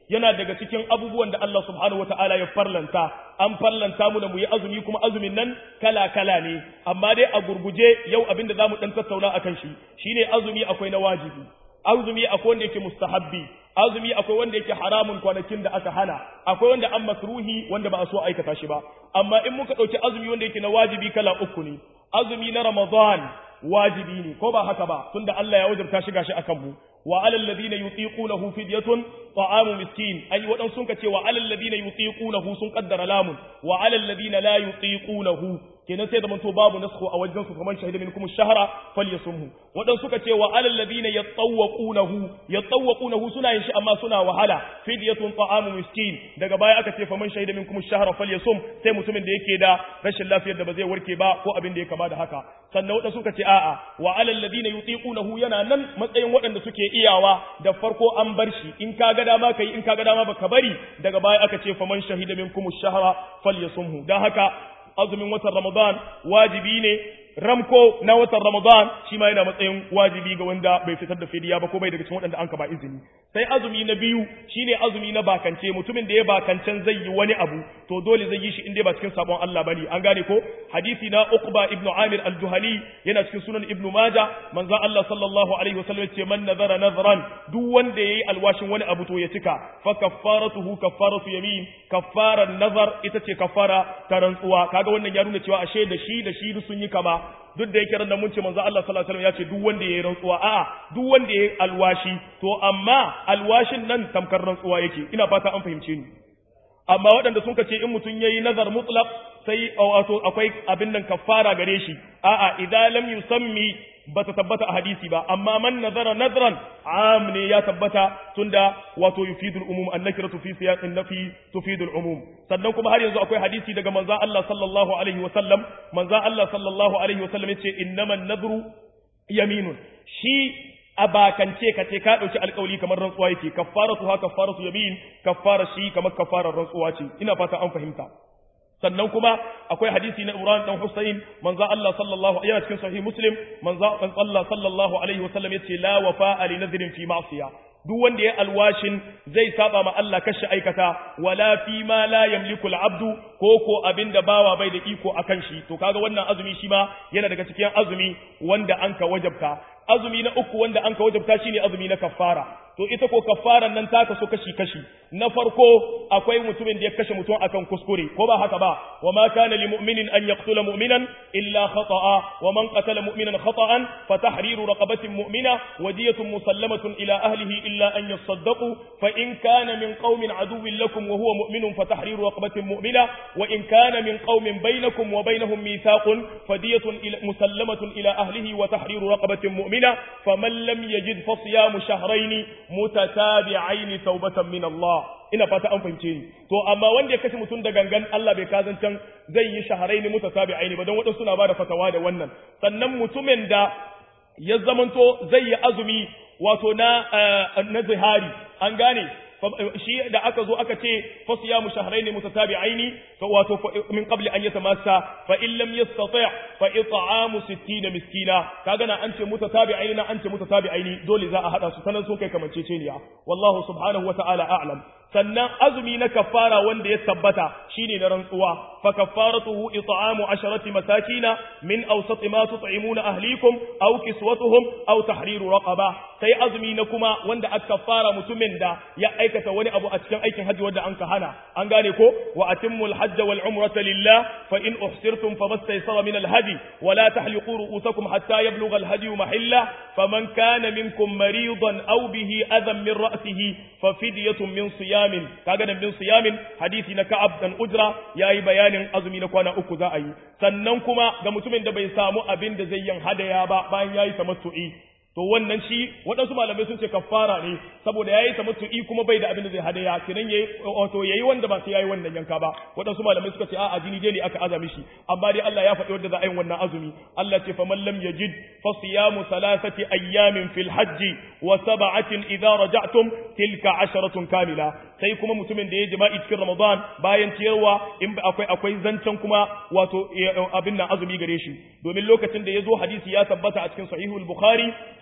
yana daga cikin abubuwan da Allah subhanahu wataala ya farlanta an farlanta mu da mu yi azumi kuma azumin nan kala kala ne amma dai a gurguje yau abinda zamu dan tattauna akan shi shine azumi akwai na wajibi azumi akwai wanda yake mustahabbi azumi akwai wanda yake haramun kwanakin da aka hana akwai wanda an makruhi wanda ba a so aikata shi ba amma in muka dauki azumi wanda yake na wajibi kala uku ne azumi na ramadan wajibi ne ko ba haka ba tunda Allah ya wajabta shi gashi akan mu wa alal ladina yutiqunahu fidyatun ta'amu miskin ai wadan sun kace wa alal ladina yutiqunahu sun kaddara lamun wa alal ladina la yutiqunahu kenan sai da manto babu naskhu a wajen su kamar shahida minkum shahra falyasumhu wadan suka ce wa alal ladina yatawqunahu yatawqunahu suna yin shi amma suna wahala fidyatun ta'amu miskin daga baya aka ce faman shahida minkum shahra falyasum sai mutumin da yake da rashin lafiyar da ba zai warke ba ko abin da ya kama da haka sannan wadan suka ce a'a wa alal ladina yutiqunahu yana nan matsayin waɗanda suke iyawa da farko an bar shi in ka ga dama kai in ka ga dama baka bari daga baya aka ce faman shahida minkum shahra falyasumhu dan haka azumin watan Ramadan wajibi ne ramko na watan Ramadan shi ma yana matsayin wajibi ga wanda bai fitar da fidiya ba ko bai daga cikin waɗanda an ka ba izini sai azumi na biyu shine azumi na bakance mutumin da ya bakancen zai yi wani abu to dole zai yi shi in dai ba cikin sabon Allah bane an gane ko hadisi na Uqba ibn Amir al-Juhani yana cikin sunan Ibn Majah manzon Allah sallallahu alaihi wasallam ce man nazara nazran duk wanda yayi alwashin wani abu to ya cika fa kaffaratuhu kaffaratu yamin kaffaran nazar ita ce kaffara ta rantsuwa kaga wannan ya nuna cewa ashe da shi da shi sun yi kama duk da yake ran mun ce manzo Allah sallallahu alaihi wasallam ya ce duk wanda yayi rantsuwa a'a duk wanda yayi alwashi to amma alwashin nan tamkar rantsuwa yake ina fata an fahimce ni amma waɗanda sun ce in mutum yayi nazar mutlaq sai wato akwai abin nan kafara gare shi a'a idan lam yusammi bata tabbata a hadisi ba amma man nazara nazran am ne ya tabbata tunda wato yufidul umum annakiratu fi siyaqin nafi tufidul umum sannan kuma har yanzu akwai hadisi daga manzon Allah sallallahu alaihi wa sallam manzon Allah sallallahu alaihi wa sallam yace innaman nadru yaminun shi a bakance ka ce ka dauki alƙawli kamar rantsuwa yake kaffaratu ha kaffaratu yamin kaffara shi kamar kaffarar rantsuwa ce ina fata an fahimta sannan kuma akwai hadisi na Imran dan Husayn manzo Allah sallallahu yana cikin sahih Muslim manzo Allah sallallahu alaihi wasallam yace la wafa li nadhrin fi ma'siyah duk wanda ya alwashin zai saba ma Allah kashi aikata wala fi ma la yamliku al-abdu ko ko abinda bawa bai da iko akan shi to kaga wannan azumi shi ma yana daga cikin azumi wanda an ka wajabta azumi na uku wanda an ka wajabta shine azumi na kaffara to ita ko kaffaran nan ta kaso kashi kashi na farko akwai mutumin da ya kashe mutum akan kuskure ko ba haka ba wa ma kana lil mu'minin an yaqtula mu'minan illa khata'a wa man qatala mu'minan khata'an fa tahriru raqabatin mu'mina wadiyatun musallamatun ila ahlihi illa an yasaddaqu fa in kana min qaumin aduwwin lakum wa huwa mu'minun fa tahriru raqabatin mu'mina wa in kana min qaumin bainakum wa bainahum mithaqun fadiyatun musallamatun ila ahlihi wa tahriru raqabatin mu'mina faman lam yajid fa siyamu shahrayn mutatabi'aini taubatan min Allah ina fata an fahimce ni to amma wanda ya kashe mutum da gangan Allah bai kazancan zai yi shaharaini mutatabi'aini ba don wadansu suna bada fatawa da wannan sannan mutumin da ya zamanto zai yi azumi wato na na zihari an gane shi da aka zo aka ce fasiyamu shahrayn mutatabi'aini fa wato min qabli an yatamassa fa in lam yastati' fa it'amu 60 miskina kaga na an ce mutatabi'aini na an ce mutatabi'aini dole za a hada su sanan sun kai kamanceceniya wallahu subhanahu wata'ala a'lam sannan azumi na kafara wanda ya tabbata shine na rantsuwa fa kafaratuhu it'amu asharati masakina min awsat ma tut'imuna ahlikum aw kiswatuhum aw tahriru raqaba sai azumi na kuma wanda aka kafara mutumin da ya aikata wani abu a cikin aikin hajji wanda an ka hana an gane ko wa atimmul hajja wal umrata lillah fa in uhsirtum famastaysara min al hadi wa la tahliqu ru'usakum hatta yablugha al hadi mahilla faman kana minkum maridan aw bihi adhan min ra'sihi fa fidyatun min siyamin kaga da min siyamin hadisi na ka'ab dan ujra yayi bayanin azumi na kwana uku za a yi sannan kuma ga mutumin da bai samu abin da zai yin hadaya ba bayan yayi tamattu'i to wannan shi waɗansu malamai sun ce kafara ne saboda yayi tamattu'i kuma bai da abin da zai hadaya kiran yayi wato yayi wanda ba sai yayi wannan yanka ba waɗansu malamai suka ce a'a jini dai ne aka azami shi amma dai Allah ya faɗi wanda za a yi wannan azumi Allah ce faman lam yajid fa siyamu thalathati ayyamin fil hajji wa sab'atin idza raja'tum tilka asharatun kamila sai kuma mutumin da ya jima'i cikin Ramadan bayan ciyarwa in akwai akwai zancen kuma wato abin nan azumi gare shi domin lokacin da ya zo hadisi ya tabbata a cikin sahihul bukhari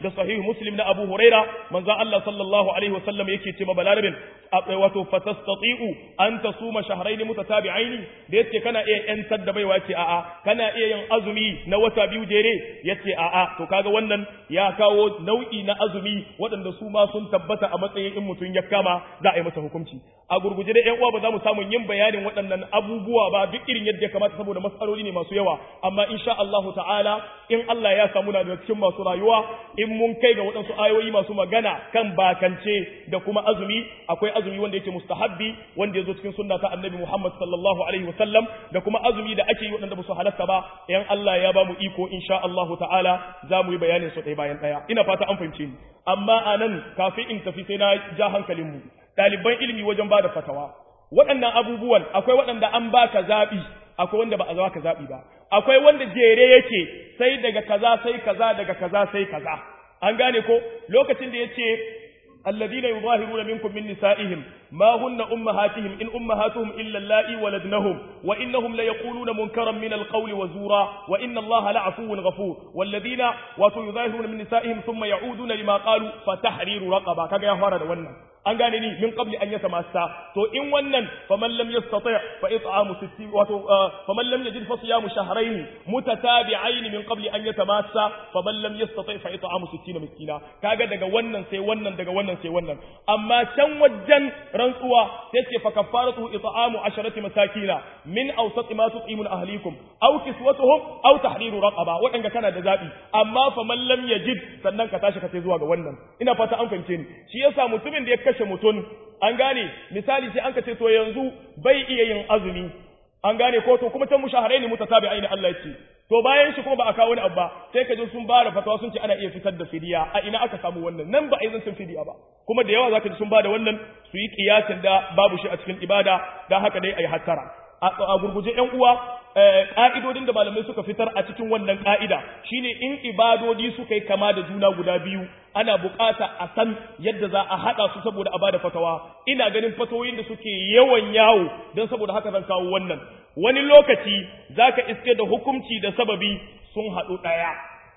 da sahih muslim na abu huraira manzo Allah sallallahu alaihi wasallam yake ce ma balarabin wato fatastati'u an tasuma shahrayn mutatabi'ain da yace kana iya yantar da baiwa ce a'a kana iya yin azumi na wata biyu jere yace a'a to kaga wannan ya kawo nau'i na azumi waɗanda su ma sun tabbata a matsayin in mutum ya kama za a yi masa hukunci a gurguje da ƴan uwa ba za mu samu yin bayanin waɗannan abubuwa ba duk irin yadda ya kamata saboda matsaloli ne masu yawa amma insha Allahu ta'ala in Allah ya samu na da cikin masu rayuwa in mun kai ga waɗansu ayoyi masu magana kan bakance da kuma azumi akwai azumi wanda yake mustahabbi wanda ya zo cikin sunna ta annabi Muhammad sallallahu alaihi wasallam da kuma azumi da ake yi waɗanda ba su halatta ba in Allah ya ba mu iko insha Allahu ta'ala za mu yi bayanin su ɗaya bayan ɗaya ina fata an fahimce ni amma anan kafin in tafi sai na ja hankalin mu ɗaliban ilimi wajen ba da fatawa waɗannan abubuwan akwai waɗanda an baka zaɓi akwai wanda ba a baka zaɓi ba akwai wanda jere yake sai daga kaza sai kaza daga kaza sai kaza an gane ko lokacin da yace الذين يظاهرون منكم من نسائهم ما هن أمهاتهم إن أمهاتهم إلا اللائي ولدنهم وإنهم ليقولون منكرا من القول وزورا وإن الله لعفو غفور والذين ويظاهرون من نسائهم ثم يعودون لما قالوا فتحرير رقبة كما يفعل wannan an gane ni min qabli an yatamassa to in wannan faman lam yastati fa it'amu 60 wato faman lam yajid fa siyamu shahrayn mutatabi'ain min qabli an yatamassa faman lam yastati fa it'amu 60 miskina kaga daga wannan sai wannan daga wannan sai wannan amma can wajen rantsuwa sai ce fa kafaratu it'amu 10 masakina min awsat ma tut'imun ahlikum aw kiswatuhum aw tahriru raqaba wadanga kana da zabi amma faman lam yajid sannan ka tashi ka sai zuwa ga wannan ina fata an fahimce ni shi yasa mutumin da ya kashe mutum an gane misali sai an ka ce to yanzu bai iya yin azumi an gane ko to kuma can mushaharai ne mutatabi aini Allah ya ce to bayan shi kuma ba a kawo wani abu ba sai ka ji sun ba da fatawa sun ce ana iya fitar da fidiya a ina aka samu wannan nan ba a yi zancen fidiya ba kuma da yawa zaka ji sun ba da wannan su yi kiyasin da babu shi a cikin ibada dan haka dai ayi hattara a gurguje ƴan uwa ƙa'idodin da malamai suka fitar a cikin wannan ƙa'ida shine in ibadodi suka yi kama da juna guda biyu ana buƙata a san yadda za a haɗa su saboda a bada fatawa ina ganin fatawoyin da suke yawan yawo don saboda haka zan kawo wannan wani lokaci zaka iske da hukunci da sababi sun haɗu ɗaya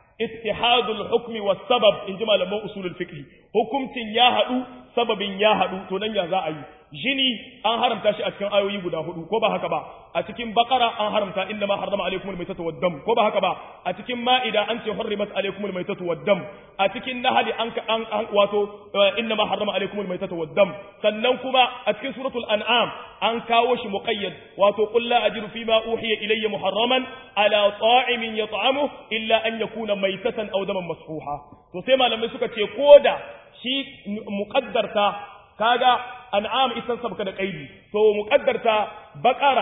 ittihadul hukmi was sabab in ji malaman usulul fiqh hukuncin ya haɗu sababin ya haɗu to nan ya za a yi jini an haramta shi a cikin ayoyi guda hudu ko ba haka ba a cikin bakara an haramta inna ma harrama alaikum almaytatu waddam ko ba haka ba a cikin ma'ida an ce hurrimat alaikum almaytatu waddam a cikin nahli an an wato inna ma harrama alaikum almaytatu waddam sannan kuma a cikin suratul an'am an kawo shi muqayyad wato qul la ajidu fima uhiya ilayya muharraman ala ta'imin yat'amu illa an yakuna maytatan aw daman masfuha to sai malamai suka ce koda shi muqaddarta kaga an'am ita sabka da kaidi to muqaddarta baqara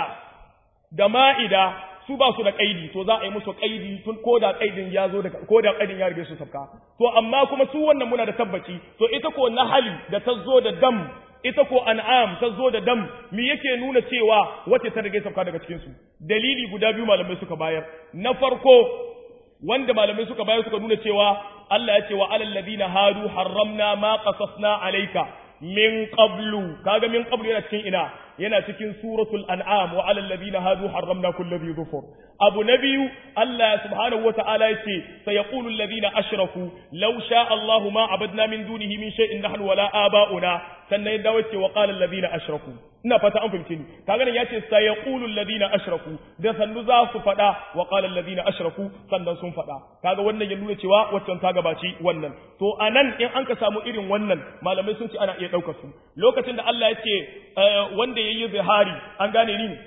da ma'ida su ba su da kaidi to za a yi musu kaidi tun koda kaidin ya zo daga koda kaidin ya rige su sabka to amma kuma su wannan muna da tabbaci to ita ko nahali da ta zo da dam ita ko an'am ta zo da dam me yake nuna cewa wace ta rige sabka daga cikin su dalili guda biyu malamai suka bayar na farko wanda malamai suka bayar suka nuna cewa Allah ya ce wa alal ladina hadu harramna ma qasasna alayka min qablu kaga min qablu yana cikin ina yana cikin suratul an'am wa alal ladina hadu harramna kulli dhi dhufur abu nabiyu Allah subhanahu wa ta'ala yace sayaqulu alladhina ashraku law sha Allahu ma abadna min dunihi min shay'in nahnu wala aba'una sannan ya dawo ce wa qala alladhina ashraku ina fata an fahimce ni kaga nan yace sayaqulu alladhina ashraku da sannu za su fada wa qala alladhina ashraku sannan sun fada kaga wannan ya nuna cewa waccan ta gabaci wannan to anan in an ka samu irin wannan malamai sun ce ana iya daukar su lokacin da Allah yace wanda yayi zihari an gane ni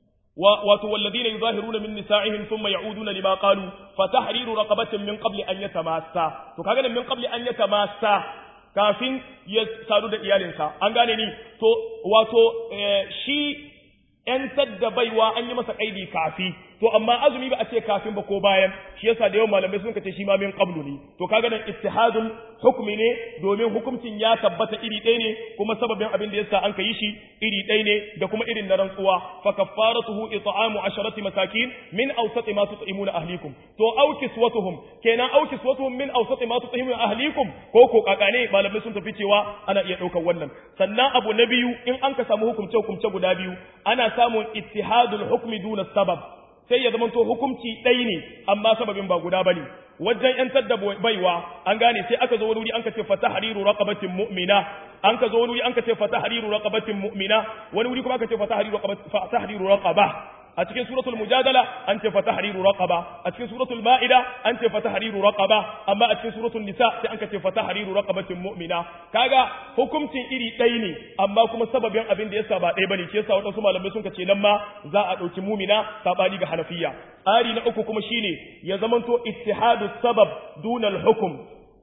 wato walladina yuzahiruna min nisa'ihim thumma ya'uduna lima qalu fa tahriru raqabatin min qabli an yatamassa to kaga nan min qabli an yatamassa kafin ya sadu da iyalinsa an gane ni to wato shi ‘yantar da baiwa an yi masa kaidi kafi, to amma azumi ba a ce kafin ba ko bayan, shi yasa da yawan malamai sun ce shi ma min qablu ne, to kaga nan ittihadul hukmi ne domin hukuncin ya tabbata iri ɗaya ne kuma sababin abin da yasa an ka yi shi iri ɗaya ne da kuma irin na rantsuwa fa kaffaratuhu it'amu asharati masakin min awsati ma tut'imuna ahlikum to aw kiswatuhum kenan aw kiswatuhum min awsati ma tut'imuna ahlikum ko ko kakane malamai sun tafi cewa ana iya ɗaukar wannan sannan abu na biyu in an ka samu hukumce hukumce guda biyu ana samun ittihadul hukmi duna sabab sai ya zamanto hukunci ɗai ne amma sababin ba guda bane wajen yantar da baiwa an gane sai aka zo wani wuri an ka ce fatahriru raqabatin mu'mina an ka zo wani wuri an ka ce fatahriru raqabatin mu'mina wani wuri kuma aka ce fatahriru raqabatin fatahriru raqaba a cikin suratul mujadala an ce fatahriru raqaba a cikin suratul maida an ce fatahriru raqaba amma a cikin suratul nisa sai an ka ce fatahriru raqabatin mu'mina kaga hukuncin iri ɗaya ne amma kuma sababin abin da yasa ba ɗaya bane ke yasa wadansu malamai sun ce nan ma za a ɗauki mumina sabani ga hanafiya tsari na uku kuma shine ya zamanto ittihadu sabab dunal hukum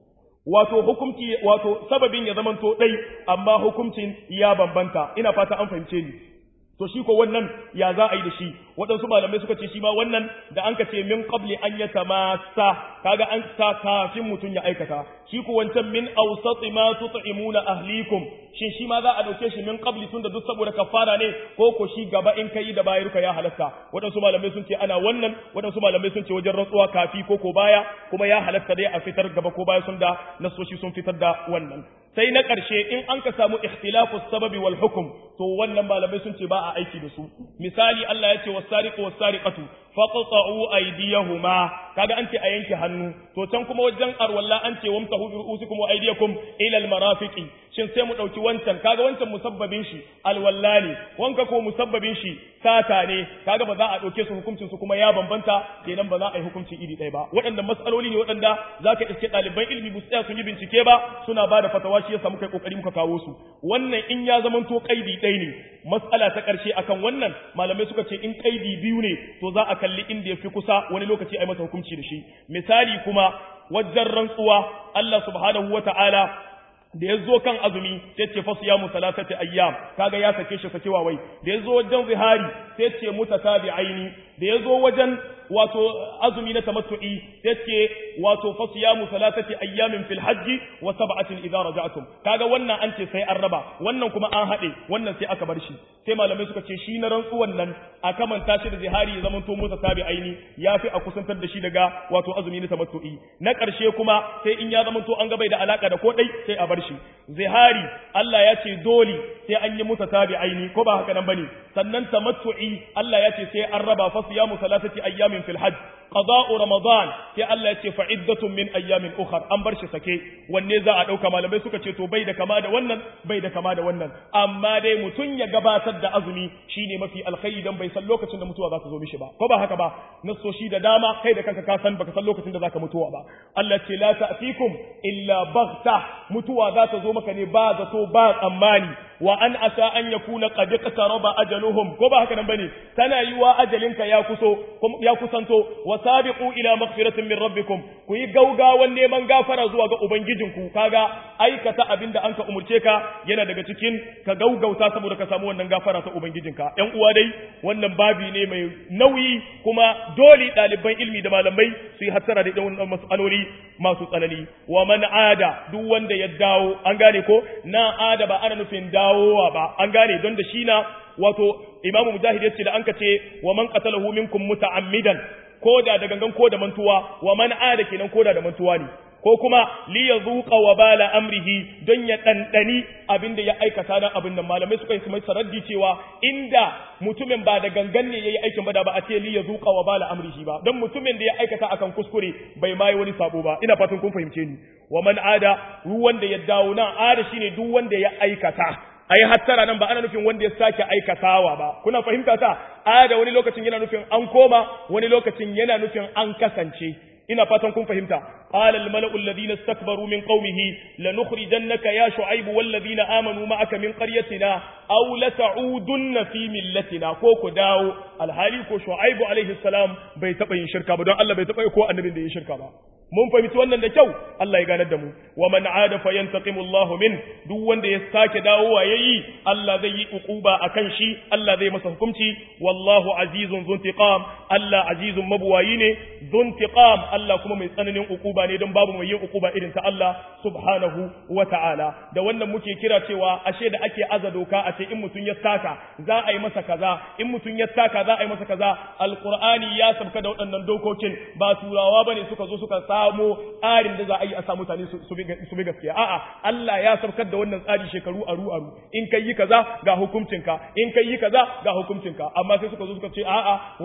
wato hukumci wato sababin ya zamanto ɗai amma hukuncin ya bambanta ina fata an fahimce ni to shi ko wannan ya za a yi da shi waɗansu malamai suka ce shi ma wannan da an ka ce min qabli an ya tamasa kaga an sa kafin mutum ya aikata shi ko wancan min awsati ma tut'imuna ahlikum shin shi ma za a dauke shi min qabli tunda duk saboda kafara ne ko ko shi gaba in kai da bayarka ya halatta waɗansu malamai sun ce ana wannan waɗansu malamai sun ce wajen rantsuwa kafi ko ko baya kuma ya halatta dai a fitar gaba ko baya sun da nasoshi sun fitar da wannan sai na ƙarshe in an ka samu ikhtilafu sababi wal hukum to wannan malamai sun ce ba a aiki da su misali Allah ya ce wasariqu wasariqatu faqta'u aydiyahuma kaga an ce a yanke hannu to can kuma wajen arwalla an ce wamtahu bi ru'usikum wa aydiyakum ila al marafiqi shin sai mu dauki wancan kaga wancan musabbabin shi alwalla ne wanka ko musabbabin shi sata ne kaga ba za a dauke su hukuncin su kuma ya bambanta kenan ba za a yi hukunci iri ɗaya ba waɗannan matsaloli ne waɗanda zaka iske ɗaliban ilimi bu tsaya sun yi bincike ba suna ba da fatawa shi yasa muka yi kokari muka kawo su wannan in ya zamanto kaidi ɗaya ne matsala ta ƙarshe akan wannan malamai suka ce in kaidi biyu ne to za a kalli inda ya fi kusa wani lokaci a yi masa hukunci da shi misali kuma wajen rantsuwa Allah subhanahu wa ta'ala da ya zo kan azumi sai ce fasu ya musalatati ayyam kaga ya sake shi sakewa wai da ya zo wajen zihari sai ce mutatabi'aini da ya zo wajen wato azumi na tamattu'i sai ce wato fasu ya musalatati ayyamin fil hajji wa sab'atin idza raja'tum kaga wannan an ce sai an raba wannan kuma an haɗe wannan sai aka bar shi sai malamai suka ce shi na rantsuwan nan a kamanta shi da zihari ya zama to mutatabi'aini yafi a kusantar da shi daga wato azumi na tamattu'i na ƙarshe kuma sai in ya zama to an ga bai da alaka da ko dai sai a bar shi zihari Allah ya ce dole sai an yi musa tabi aini ko ba haka nan bane sannan tamattu'i Allah ya ce sai an raba fa siyamu salatati ayyamin fil hajj qada'u ramadan sai Allah ya ce fa iddatun min ayyamin ukhra an bar shi sake wanne za a dauka malamai suka ce to bai da kama da wannan bai da kama da wannan amma dai mutun ya gabatar da azumi shine mafi alkhairi dan bai san lokacin da mutuwa za ta zo mishi ba ko ba haka ba nasoshi da dama kai da kanka ka san baka san lokacin da zaka mutuwa ba Allah ce la ta'tikum illa baghta mutuwa za ta zo maka ne ba zato ba tsammani wa an asa an yakuna qad iqtaraba ajaluhum ko ba haka nan bane tana yiwa ajalinka ya kuso ya kusanto wa sabiqu ila maghfiratin min rabbikum ku yi gaugawan neman gafara zuwa ga ubangijinku kaga aikata abinda anka umurce ka yana daga cikin ka gaugauta saboda ka samu wannan gafara ta ubangijinka yan uwa dai wannan babi ne mai nauyi kuma dole ɗaliban ilmi da malamai su yi hattara da wannan mas'aloli masu tsanani wa man ada duk wanda ya dawo an gane ko na ada ba ana nufin dawowa ba an gane don da shi na wato imamu mujahid yace da an ka ce wa man qatalahu minkum muta'ammidan koda da gangan ko da mantuwa wa man ada kenan koda da mantuwa ne ko kuma li yazuqa wa bala amrihi don ya dandani abinda ya aikata dan abin nan malamai suka yi mai saraddi cewa inda mutumin ba da gangan ne yayi aikin bada ba a ce li yazuqa wa bala amrihi ba don mutumin da ya aikata akan kuskure bai mai wani sabo ba ina fatan kun fahimce ni wa man ada ruwan da ya dawo nan ada shine duk wanda ya aikata ai hattara nan ba ana nufin wanda ya sake aikatawa ba kuna fahimta ta ada wani lokacin yana nufin an koma wani lokacin yana nufin an kasance ina fatan kun fahimta qala al mala'u alladhina istakbaru min qaumihi lanukhrijannaka ya shu'aib wal ladina amanu ma'aka min qaryatina aw la ta'udunna fi millatina ko ku dawo alhali ko shu'aib alaihi salam bai taba yin shirka ba don Allah bai taba ko annabin da yin shirka ba mun fahimci wannan da kyau Allah ya ganar da mu wa man aada fa yantaqimu Allah min duk wanda ya sake dawowa yayi Allah zai yi uquba akan shi Allah zai masa hukunci wallahu azizun zuntiqam Allah azizun mabuwayi ne zuntiqam Allah kuma mai tsananin uquba ne don babu mai yin uquba irin ta Allah subhanahu wa ta'ala da wannan muke kira cewa ashe da ake aza doka a ce in mutun ya saka za a yi masa kaza in mutun ya saka za a yi masa kaza alqur'ani ya sabka da waɗannan dokokin ba turawa bane suka zo suka samo tsarin da za a yi a sa mutane su bi gaskiya a'a Allah ya sabkar da wannan tsari shekaru aru aru in kai yi kaza ga hukuncinka in kai yi kaza ga hukuncinka amma sai suka zo suka ce a'a wannan tsari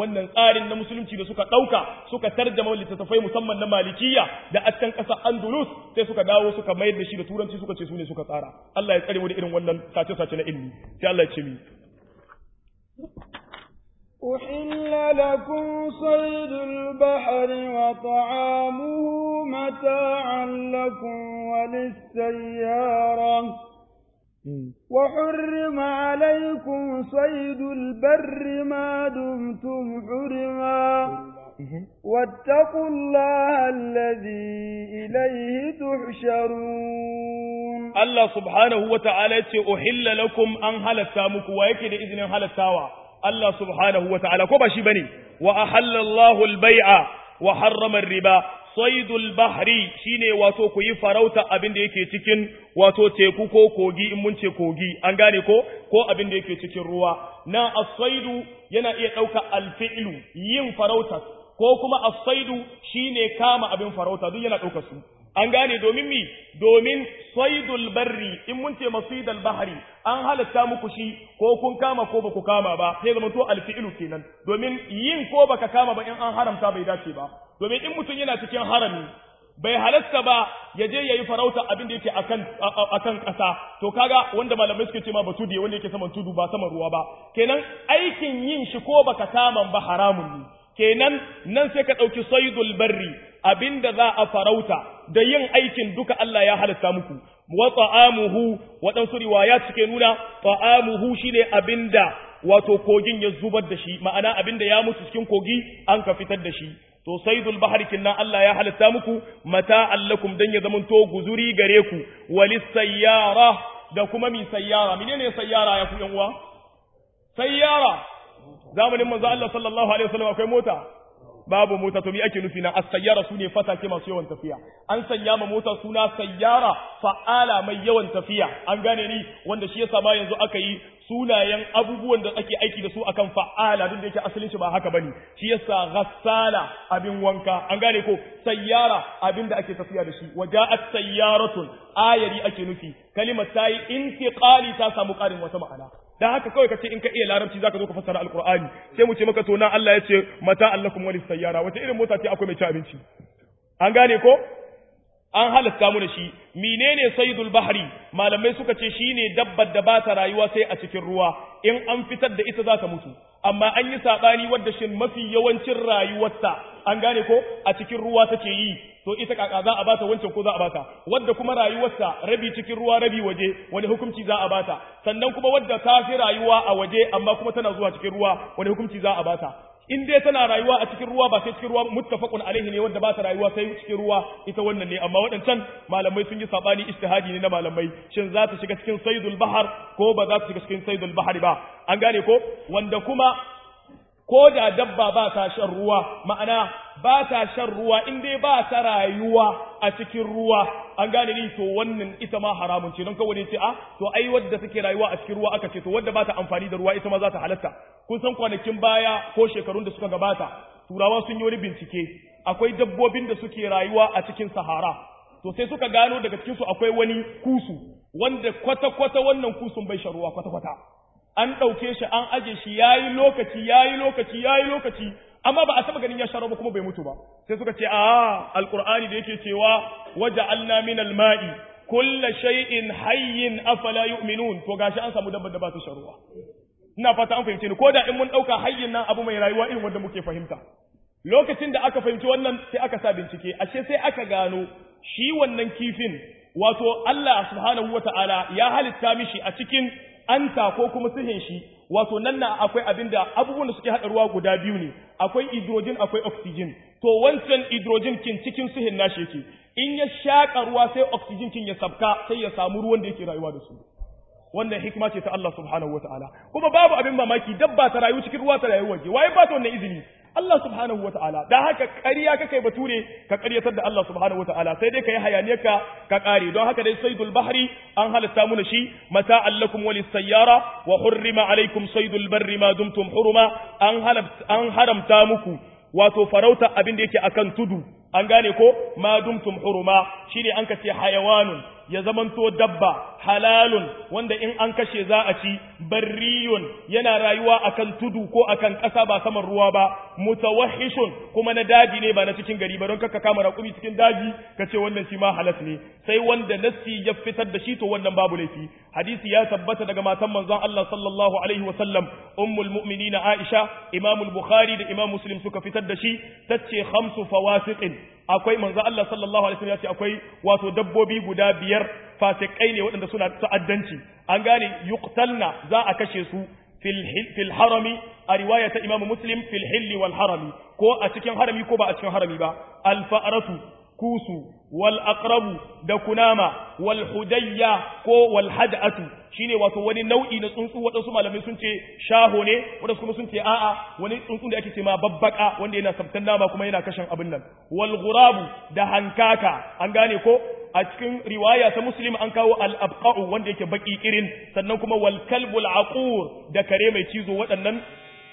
tsarin na musulunci da suka ɗauka suka tarjama littattafai musamman na malikiya da a can ƙasar andalus sai suka dawo suka mayar da shi da turanci suka ce su ne suka tsara Allah ya tsare mu da irin wannan sace-sace na ilmi sai Allah ya ce mi أحل لكم صيد البحر وطعامه متاعا لكم وللسيارة وحرم عليكم صيد البر ما دمتم حرما واتقوا الله الذي إليه تحشرون الله سبحانه وتعالى أحل لكم أن هلتا مكو ويكد إذن هلتاوا Allah subhanahu wa ta'ala, ko ba shi ba ne, wa a halallahu albai'a wa harramar riba, saidul bahri shi ne wato ku yi farauta abin da yake cikin wato teku ko kogi in mun ce kogi, an gane ko, ko abin da yake cikin ruwa. Na asaidu yana iya ɗauka alfi'ilu yin farauta, ko kuma asaidu shi ne kama abin farauta, duk yana ɗauka su. an gane domin mi domin saidul barri in mun ce masidal bahari an halatta muku shi ko kun kama ko baku kama ba sai zama to alfi'ilu kenan domin yin ko baka kama ba in an haramta bai dace ba domin in mutum yana cikin harami bai halatta ba ya je yayi farauta abin da yake akan akan ƙasa to kaga wanda malamai suke ce ma batu da wanda yake saman tudu ba saman ruwa ba kenan aikin yin shi ko baka kama ba haramun ne kenan nan sai ka ɗauki saidul barri abinda za a farauta da yin aikin duka Allah ya halatta muku wa ta'amuhu waɗansu riwaya suke nuna ta'amuhu shine abinda wato kogin ya zubar da shi ma'ana abinda ya mutu cikin kogi an ka fitar da shi to saidul bahri kinnan Allah ya halatta muku mata'an lakum dan ya zamanto guzuri gare ku walis sayyara da kuma mi sayyara menene sayyara ya ku yan uwa sayyara zamanin manzo Allah sallallahu alaihi wasallam akwai mota babu mota to me ake nufi na as-sayyara sune fatake masu yawan tafiya an sanya ma mota suna sayyara fa'ala mai yawan tafiya an gane ni wanda shi yasa ma yanzu aka yi sunayen abubuwan da ake aiki da su akan fa'ala duk da yake asalin shi ba haka bane shi yasa ghassala abin wanka an gane ko sayyara abin da ake tafiya da shi waja'at sayyaratun ayari ake nufi kalimar tayi intiqali ta samu karin wata ma'ana dan haka kawai kace in ka iya larabci zaka zo ka fassara alqur'ani sai mu ce maka to nan Allah ya ce mata allakum walis sayyara wata irin mota ce akwai mai ci abinci an gane ko an halatta mu da shi menene saydul bahri malamai suka ce shine dabbar da ba ta rayuwa sai a cikin ruwa in an fitar da ita za ta mutu amma an yi sabani wadda shin mafi yawancin rayuwarta an gane ko a cikin ruwa take yi to ita kaka za a bata wancan ko za a bata wadda kuma rayuwarta rabi cikin ruwa rabi waje wani hukunci za a bata sannan kuma wadda ta fi rayuwa a waje amma kuma tana zuwa cikin ruwa wani hukunci za a bata in dai tana rayuwa a cikin ruwa ba sai cikin ruwa muttafaqun alaihi ne wanda ba ta rayuwa sai cikin ruwa ita wannan ne amma waɗancan malamai sun yi sabani ijtihadi ne na malamai shin za ta shiga cikin saydul bahar ko ba za ta shiga cikin saydul bahar ba an gane ko wanda kuma ko da dabba ba ta shan ruwa ma'ana ba ta shan ruwa in dai ba ta rayuwa a cikin ruwa an gane ni to wannan ita ma haramun ce don kawai ne ce a to ai wadda take rayuwa a cikin ruwa aka ce to wadda ba ta amfani da ruwa ita ma za ta halatta kun san kwanakin baya ko shekarun da suka gabata turawa sun yi wani bincike akwai dabbobin da suke rayuwa a cikin sahara to sai suka gano daga cikin su akwai wani kusu wanda kwata-kwata wannan kusun bai shan ruwa kwata-kwata an ɗauke shi an aje shi yayi lokaci yayi lokaci yayi lokaci amma ba a taba ganin ya sharo ba kuma bai mutu ba sai suka ce a alqur'ani da yake cewa waja'alna min alma'i kulla shay'in hayyin afala yu'minun to gashi an samu dabbar da ba ta sharuwa ina fata an fahimce ni ko da in mun dauka hayyin nan abu mai rayuwa irin wanda muke fahimta lokacin da aka fahimci wannan sai aka sa bincike ashe sai aka gano shi wannan kifin wato Allah subhanahu wata'ala ya halitta mishi a cikin anta ko kuma sihin shi wato nan na akwai abinda abubuwan da suke haɗa ruwa guda biyu ne akwai hydrogen akwai oxygen to wancan hydrogen kin cikin sihin nashi yake in ya shaƙa ruwa sai oxygen kin ya sabka sai ya samu ruwan da yake rayuwa da su wannan hikima ce ta Allah subhanahu wataala kuma babu abin mamaki dabba ta rayu cikin ruwa ta rayu waje waye ba ta wannan izini Allah subhanahu wataala da haka ƙarya kake bature ka ƙaryatar da Allah subhanahu wataala sai dai ka yi hayaniyarka ka ƙare don haka dai saydul bahri an halatta mu shi mata allakum walis sayyara wa hurrima alaikum saydul barri ma dumtum huruma an an haramta muku wato farauta abin da yake akan tudu an gane ko ma dumtum huruma shine an kace hayawanun ya zamanto dabba halalun wanda in an kashe za a ci barriyun yana rayuwa akan tudu ko akan ƙasa ba saman ruwa ba mutawahhishun kuma na daji ne ba na cikin gari ba don kaka kama raƙumi cikin daji ka ce wannan shi ma halas ne sai wanda nassi ya fitar da shi to wannan babu laifi hadisi ya tabbata daga matan manzon Allah sallallahu alaihi wa sallam ummul mu'minina Aisha imamul bukhari da imam muslim suka fitar da shi tace khamsu fawasiqin akwai manzo Allah sallallahu alaihi wasallam ya ce akwai wato dabbobi guda biyar fasikai ne waɗanda suna ta'addanci an gane yuqtalna za a kashe su fil fil harami a riwaya ta Imam Muslim fil hilli wal harami ko a cikin harami ko ba a cikin harami ba al fa'ratu kusu wal aqrabu da kunama wal hudayya ko wal had'atu shine wato wani nau'i na tsuntsu waɗansu malamai sun ce shaho ne waɗansu kuma sun ce a'a wani tsuntsu da ake ce ma babbaka wanda yana sabtan nama kuma yana kashin abin nan wal ghurabu da hankaka an gane ko a cikin riwaya ta muslim an kawo al abqa'u wanda yake baki irin sannan kuma wal kalbul aqur da kare mai cizo waɗannan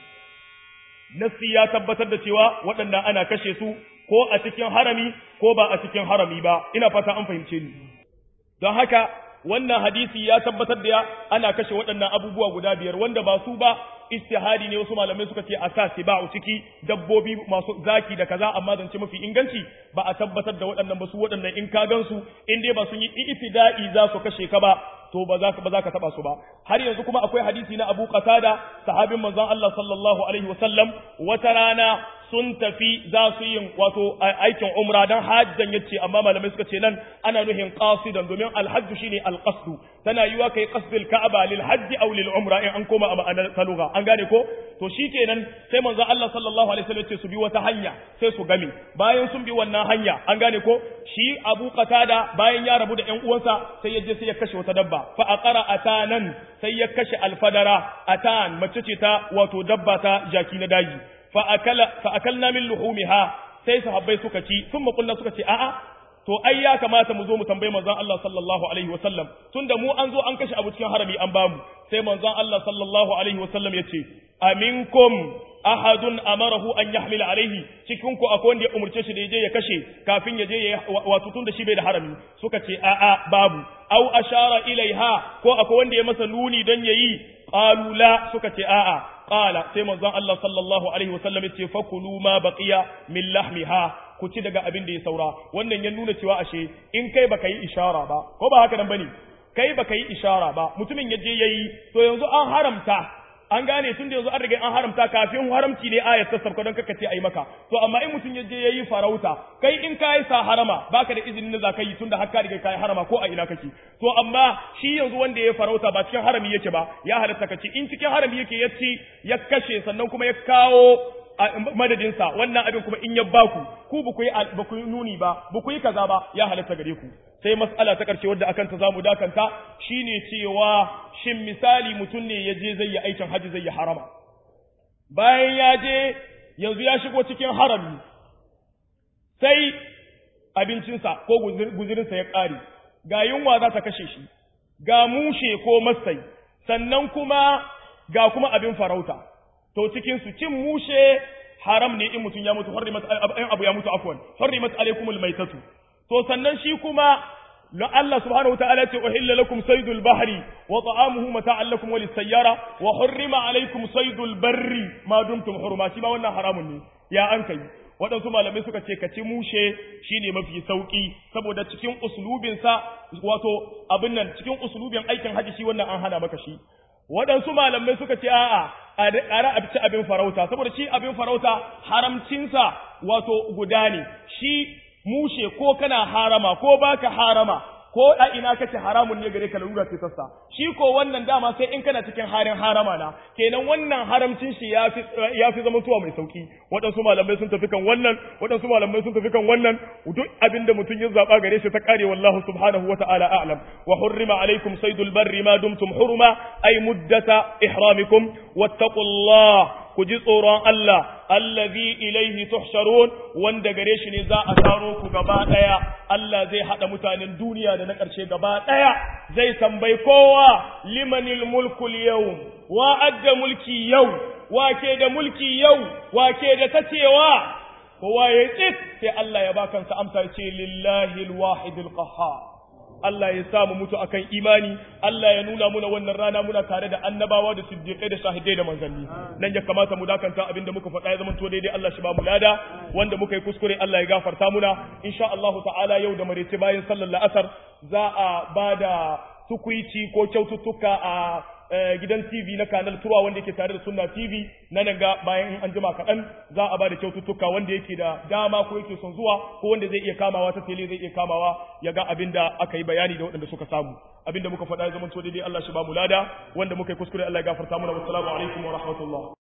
nasi ya tabbatar da cewa waɗanda ana kashe su ko a cikin harami ko ba a cikin harami ba ina fata an fahimce ni don haka wannan hadisi ya tabbatar da ana kashe waɗannan abubuwa guda biyar wanda ba su ba istihadi ne wasu malamai suka ce a sa siba'u ciki dabbobi masu zaki da kaza amma zance mafi inganci ba a tabbatar da waɗannan ba su waɗannan in ka gansu in dai ba sun yi iftida'i za su kashe ka ba to ba za ka ba za ka taba su ba har yanzu kuma akwai hadisi na Abu Qatada sahabin manzon Allah sallallahu alaihi wasallam wata rana sun tafi za su yin wato aikin umra dan hajjan yace amma malamai suka ce nan ana nuhin qasidan domin alhajju shine alqasdu tana yiwa kai qasdul ka'aba lil hajji aw lil umra in an koma a ma'anar taluga an gane ko to shikenan sai manzo Allah sallallahu alaihi wasallam ce su bi wata hanya sai su game bayan sun bi wannan hanya an gane ko shi Abu Qatada bayan ya rabu da ƴan uwansa sai ya je sai ya kashe wata dabba fa aqara atanan sai ya kashe alfadara atan mace ce ta wato dabba ta jaki na daji fa akala fa akalna min luhumiha sai sahabbai suka ci sun makulla suka ce a'a to ai ya kamata mu zo mu tambayi manzon Allah sallallahu alaihi wasallam tunda mu an zo an kashe abu cikin harami an bamu sai manzon Allah sallallahu alaihi wasallam ya ce aminkum ahadun amarahu an yahmila alaihi cikin ku akwai wanda ya umurce shi da yaje ya kashe kafin ya je ya wato tunda shi bai da harami suka ce a'a babu aw ashara ilaiha ko akwai wanda ya masa nuni dan yayi qalu la suka ce a'a qala sai manzon Allah sallallahu alaihi wasallam ya ce fakulu ma baqiya min lahmiha ku ci daga abin da ya saura wannan ya nuna cewa ashe in kai baka yi ishara ba ko ba haka nan bane kai baka yi ishara ba mutumin ya je yayi to yanzu an haramta an gane tun da yanzu an riga an haramta kafin haramci ne ayat ta sabka don kaka ce ai maka to amma in mutum ya je yayi farauta kai in kai sa harama baka da izinin da zaka yi tun da har ka riga kai harama ko a ina kake to amma shi yanzu wanda ya farauta ba cikin harami yake ba ya halatta kace in cikin harami yake ya ci ya kashe sannan kuma ya kawo madadinsa wannan abin kuma in ya baku ku ba ku yi ba ku nuni ba ba ku yi kaza ba ya halatta gare ku sai mas'ala ta karshe wadda akan ta zamu dakanta shine cewa shin misali mutum ne ya je zai yi aikin haji zai yi harama bayan ya je yanzu ya shigo cikin harami sai abincinsa ko guzirinsa ya ƙare ga yunwa za ta kashe shi ga mushe ko masai sannan kuma ga kuma abin farauta to cikin su cin mushe haram ne in mutum ya mutu hurrimat abu ya mutu afwan hurrimat alaikumul maitatu to sannan shi kuma la Allah subhanahu wa ta'ala ce uhilla lakum saydul bahri wa ta'amuhu mata'an lakum wa lis-sayyara wa hurrima alaikum saydul barri ma dumtum hurma shi ma wannan haramun ne ya an kai waɗansu malamai suka ce ka ci mushe shine mafi sauki saboda cikin uslubinsa wato abin nan cikin uslubin aikin haji shi wannan an hana maka shi waɗansu malamai suka ce a'a a ƙara a ci abin farauta saboda shi abin farauta haramcinsa wato guda ne shi mushe ko kana harama ko baka harama ko a ina kace haramun ne gare ka lura ce sassa shi ko wannan dama sai in kana cikin harin harama na kenan wannan haramcin shi yafi yafi zama tuwa mai sauki waɗansu malamai sun tafi kan wannan waɗansu malamai sun tafi kan wannan duk abinda mutum ya zaba gare shi ta kare wallahu subhanahu wata'ala a'lam wa hurrima alaikum saydul barri ma dumtum hurma ay muddata ihramikum wattaqullah ku ji tsoron Allah allazi ilaihi tuhsharun wanda gare shi ne za a taro ku gaba daya Allah zai hada mutanen duniya da na ƙarshe gaba daya zai tambayi kowa limanil mulkul yau wa adda mulki yau wa ke da mulki yau wa ke da tacewa kowa ya tsit sai Allah ya baka sa amsa ce lillahi alwahidul qahhar Allah ya sa mu mutu akan imani Allah ya nuna muna wannan rana muna tare da annabawa da siddiqai da shahidai da manzanni nan ya kamata mu dakanta abinda muka faɗa ya zama to daidai Allah shi ba mu lada wanda muka yi kuskure Allah ya gafarta muna insha Allah ta'ala yau da marece bayan sallar la'asar za a bada tukuici ko kyaututtuka a gidan TV na kanal Turwa wanda yake tare da Sunna TV na nan ga bayan an jima kaɗan za a ba da kyaututtuka wanda yake da dama ko yake son zuwa ko wanda zai iya kamawa ta tele zai iya kamawa ya ga abin da aka yi bayani da waɗanda suka samu abin da muka faɗa ya zama to daidai Allah shi ba mu lada wanda muka yi kuskure Allah ya gafarta mana wassalamu alaikum wa rahmatullah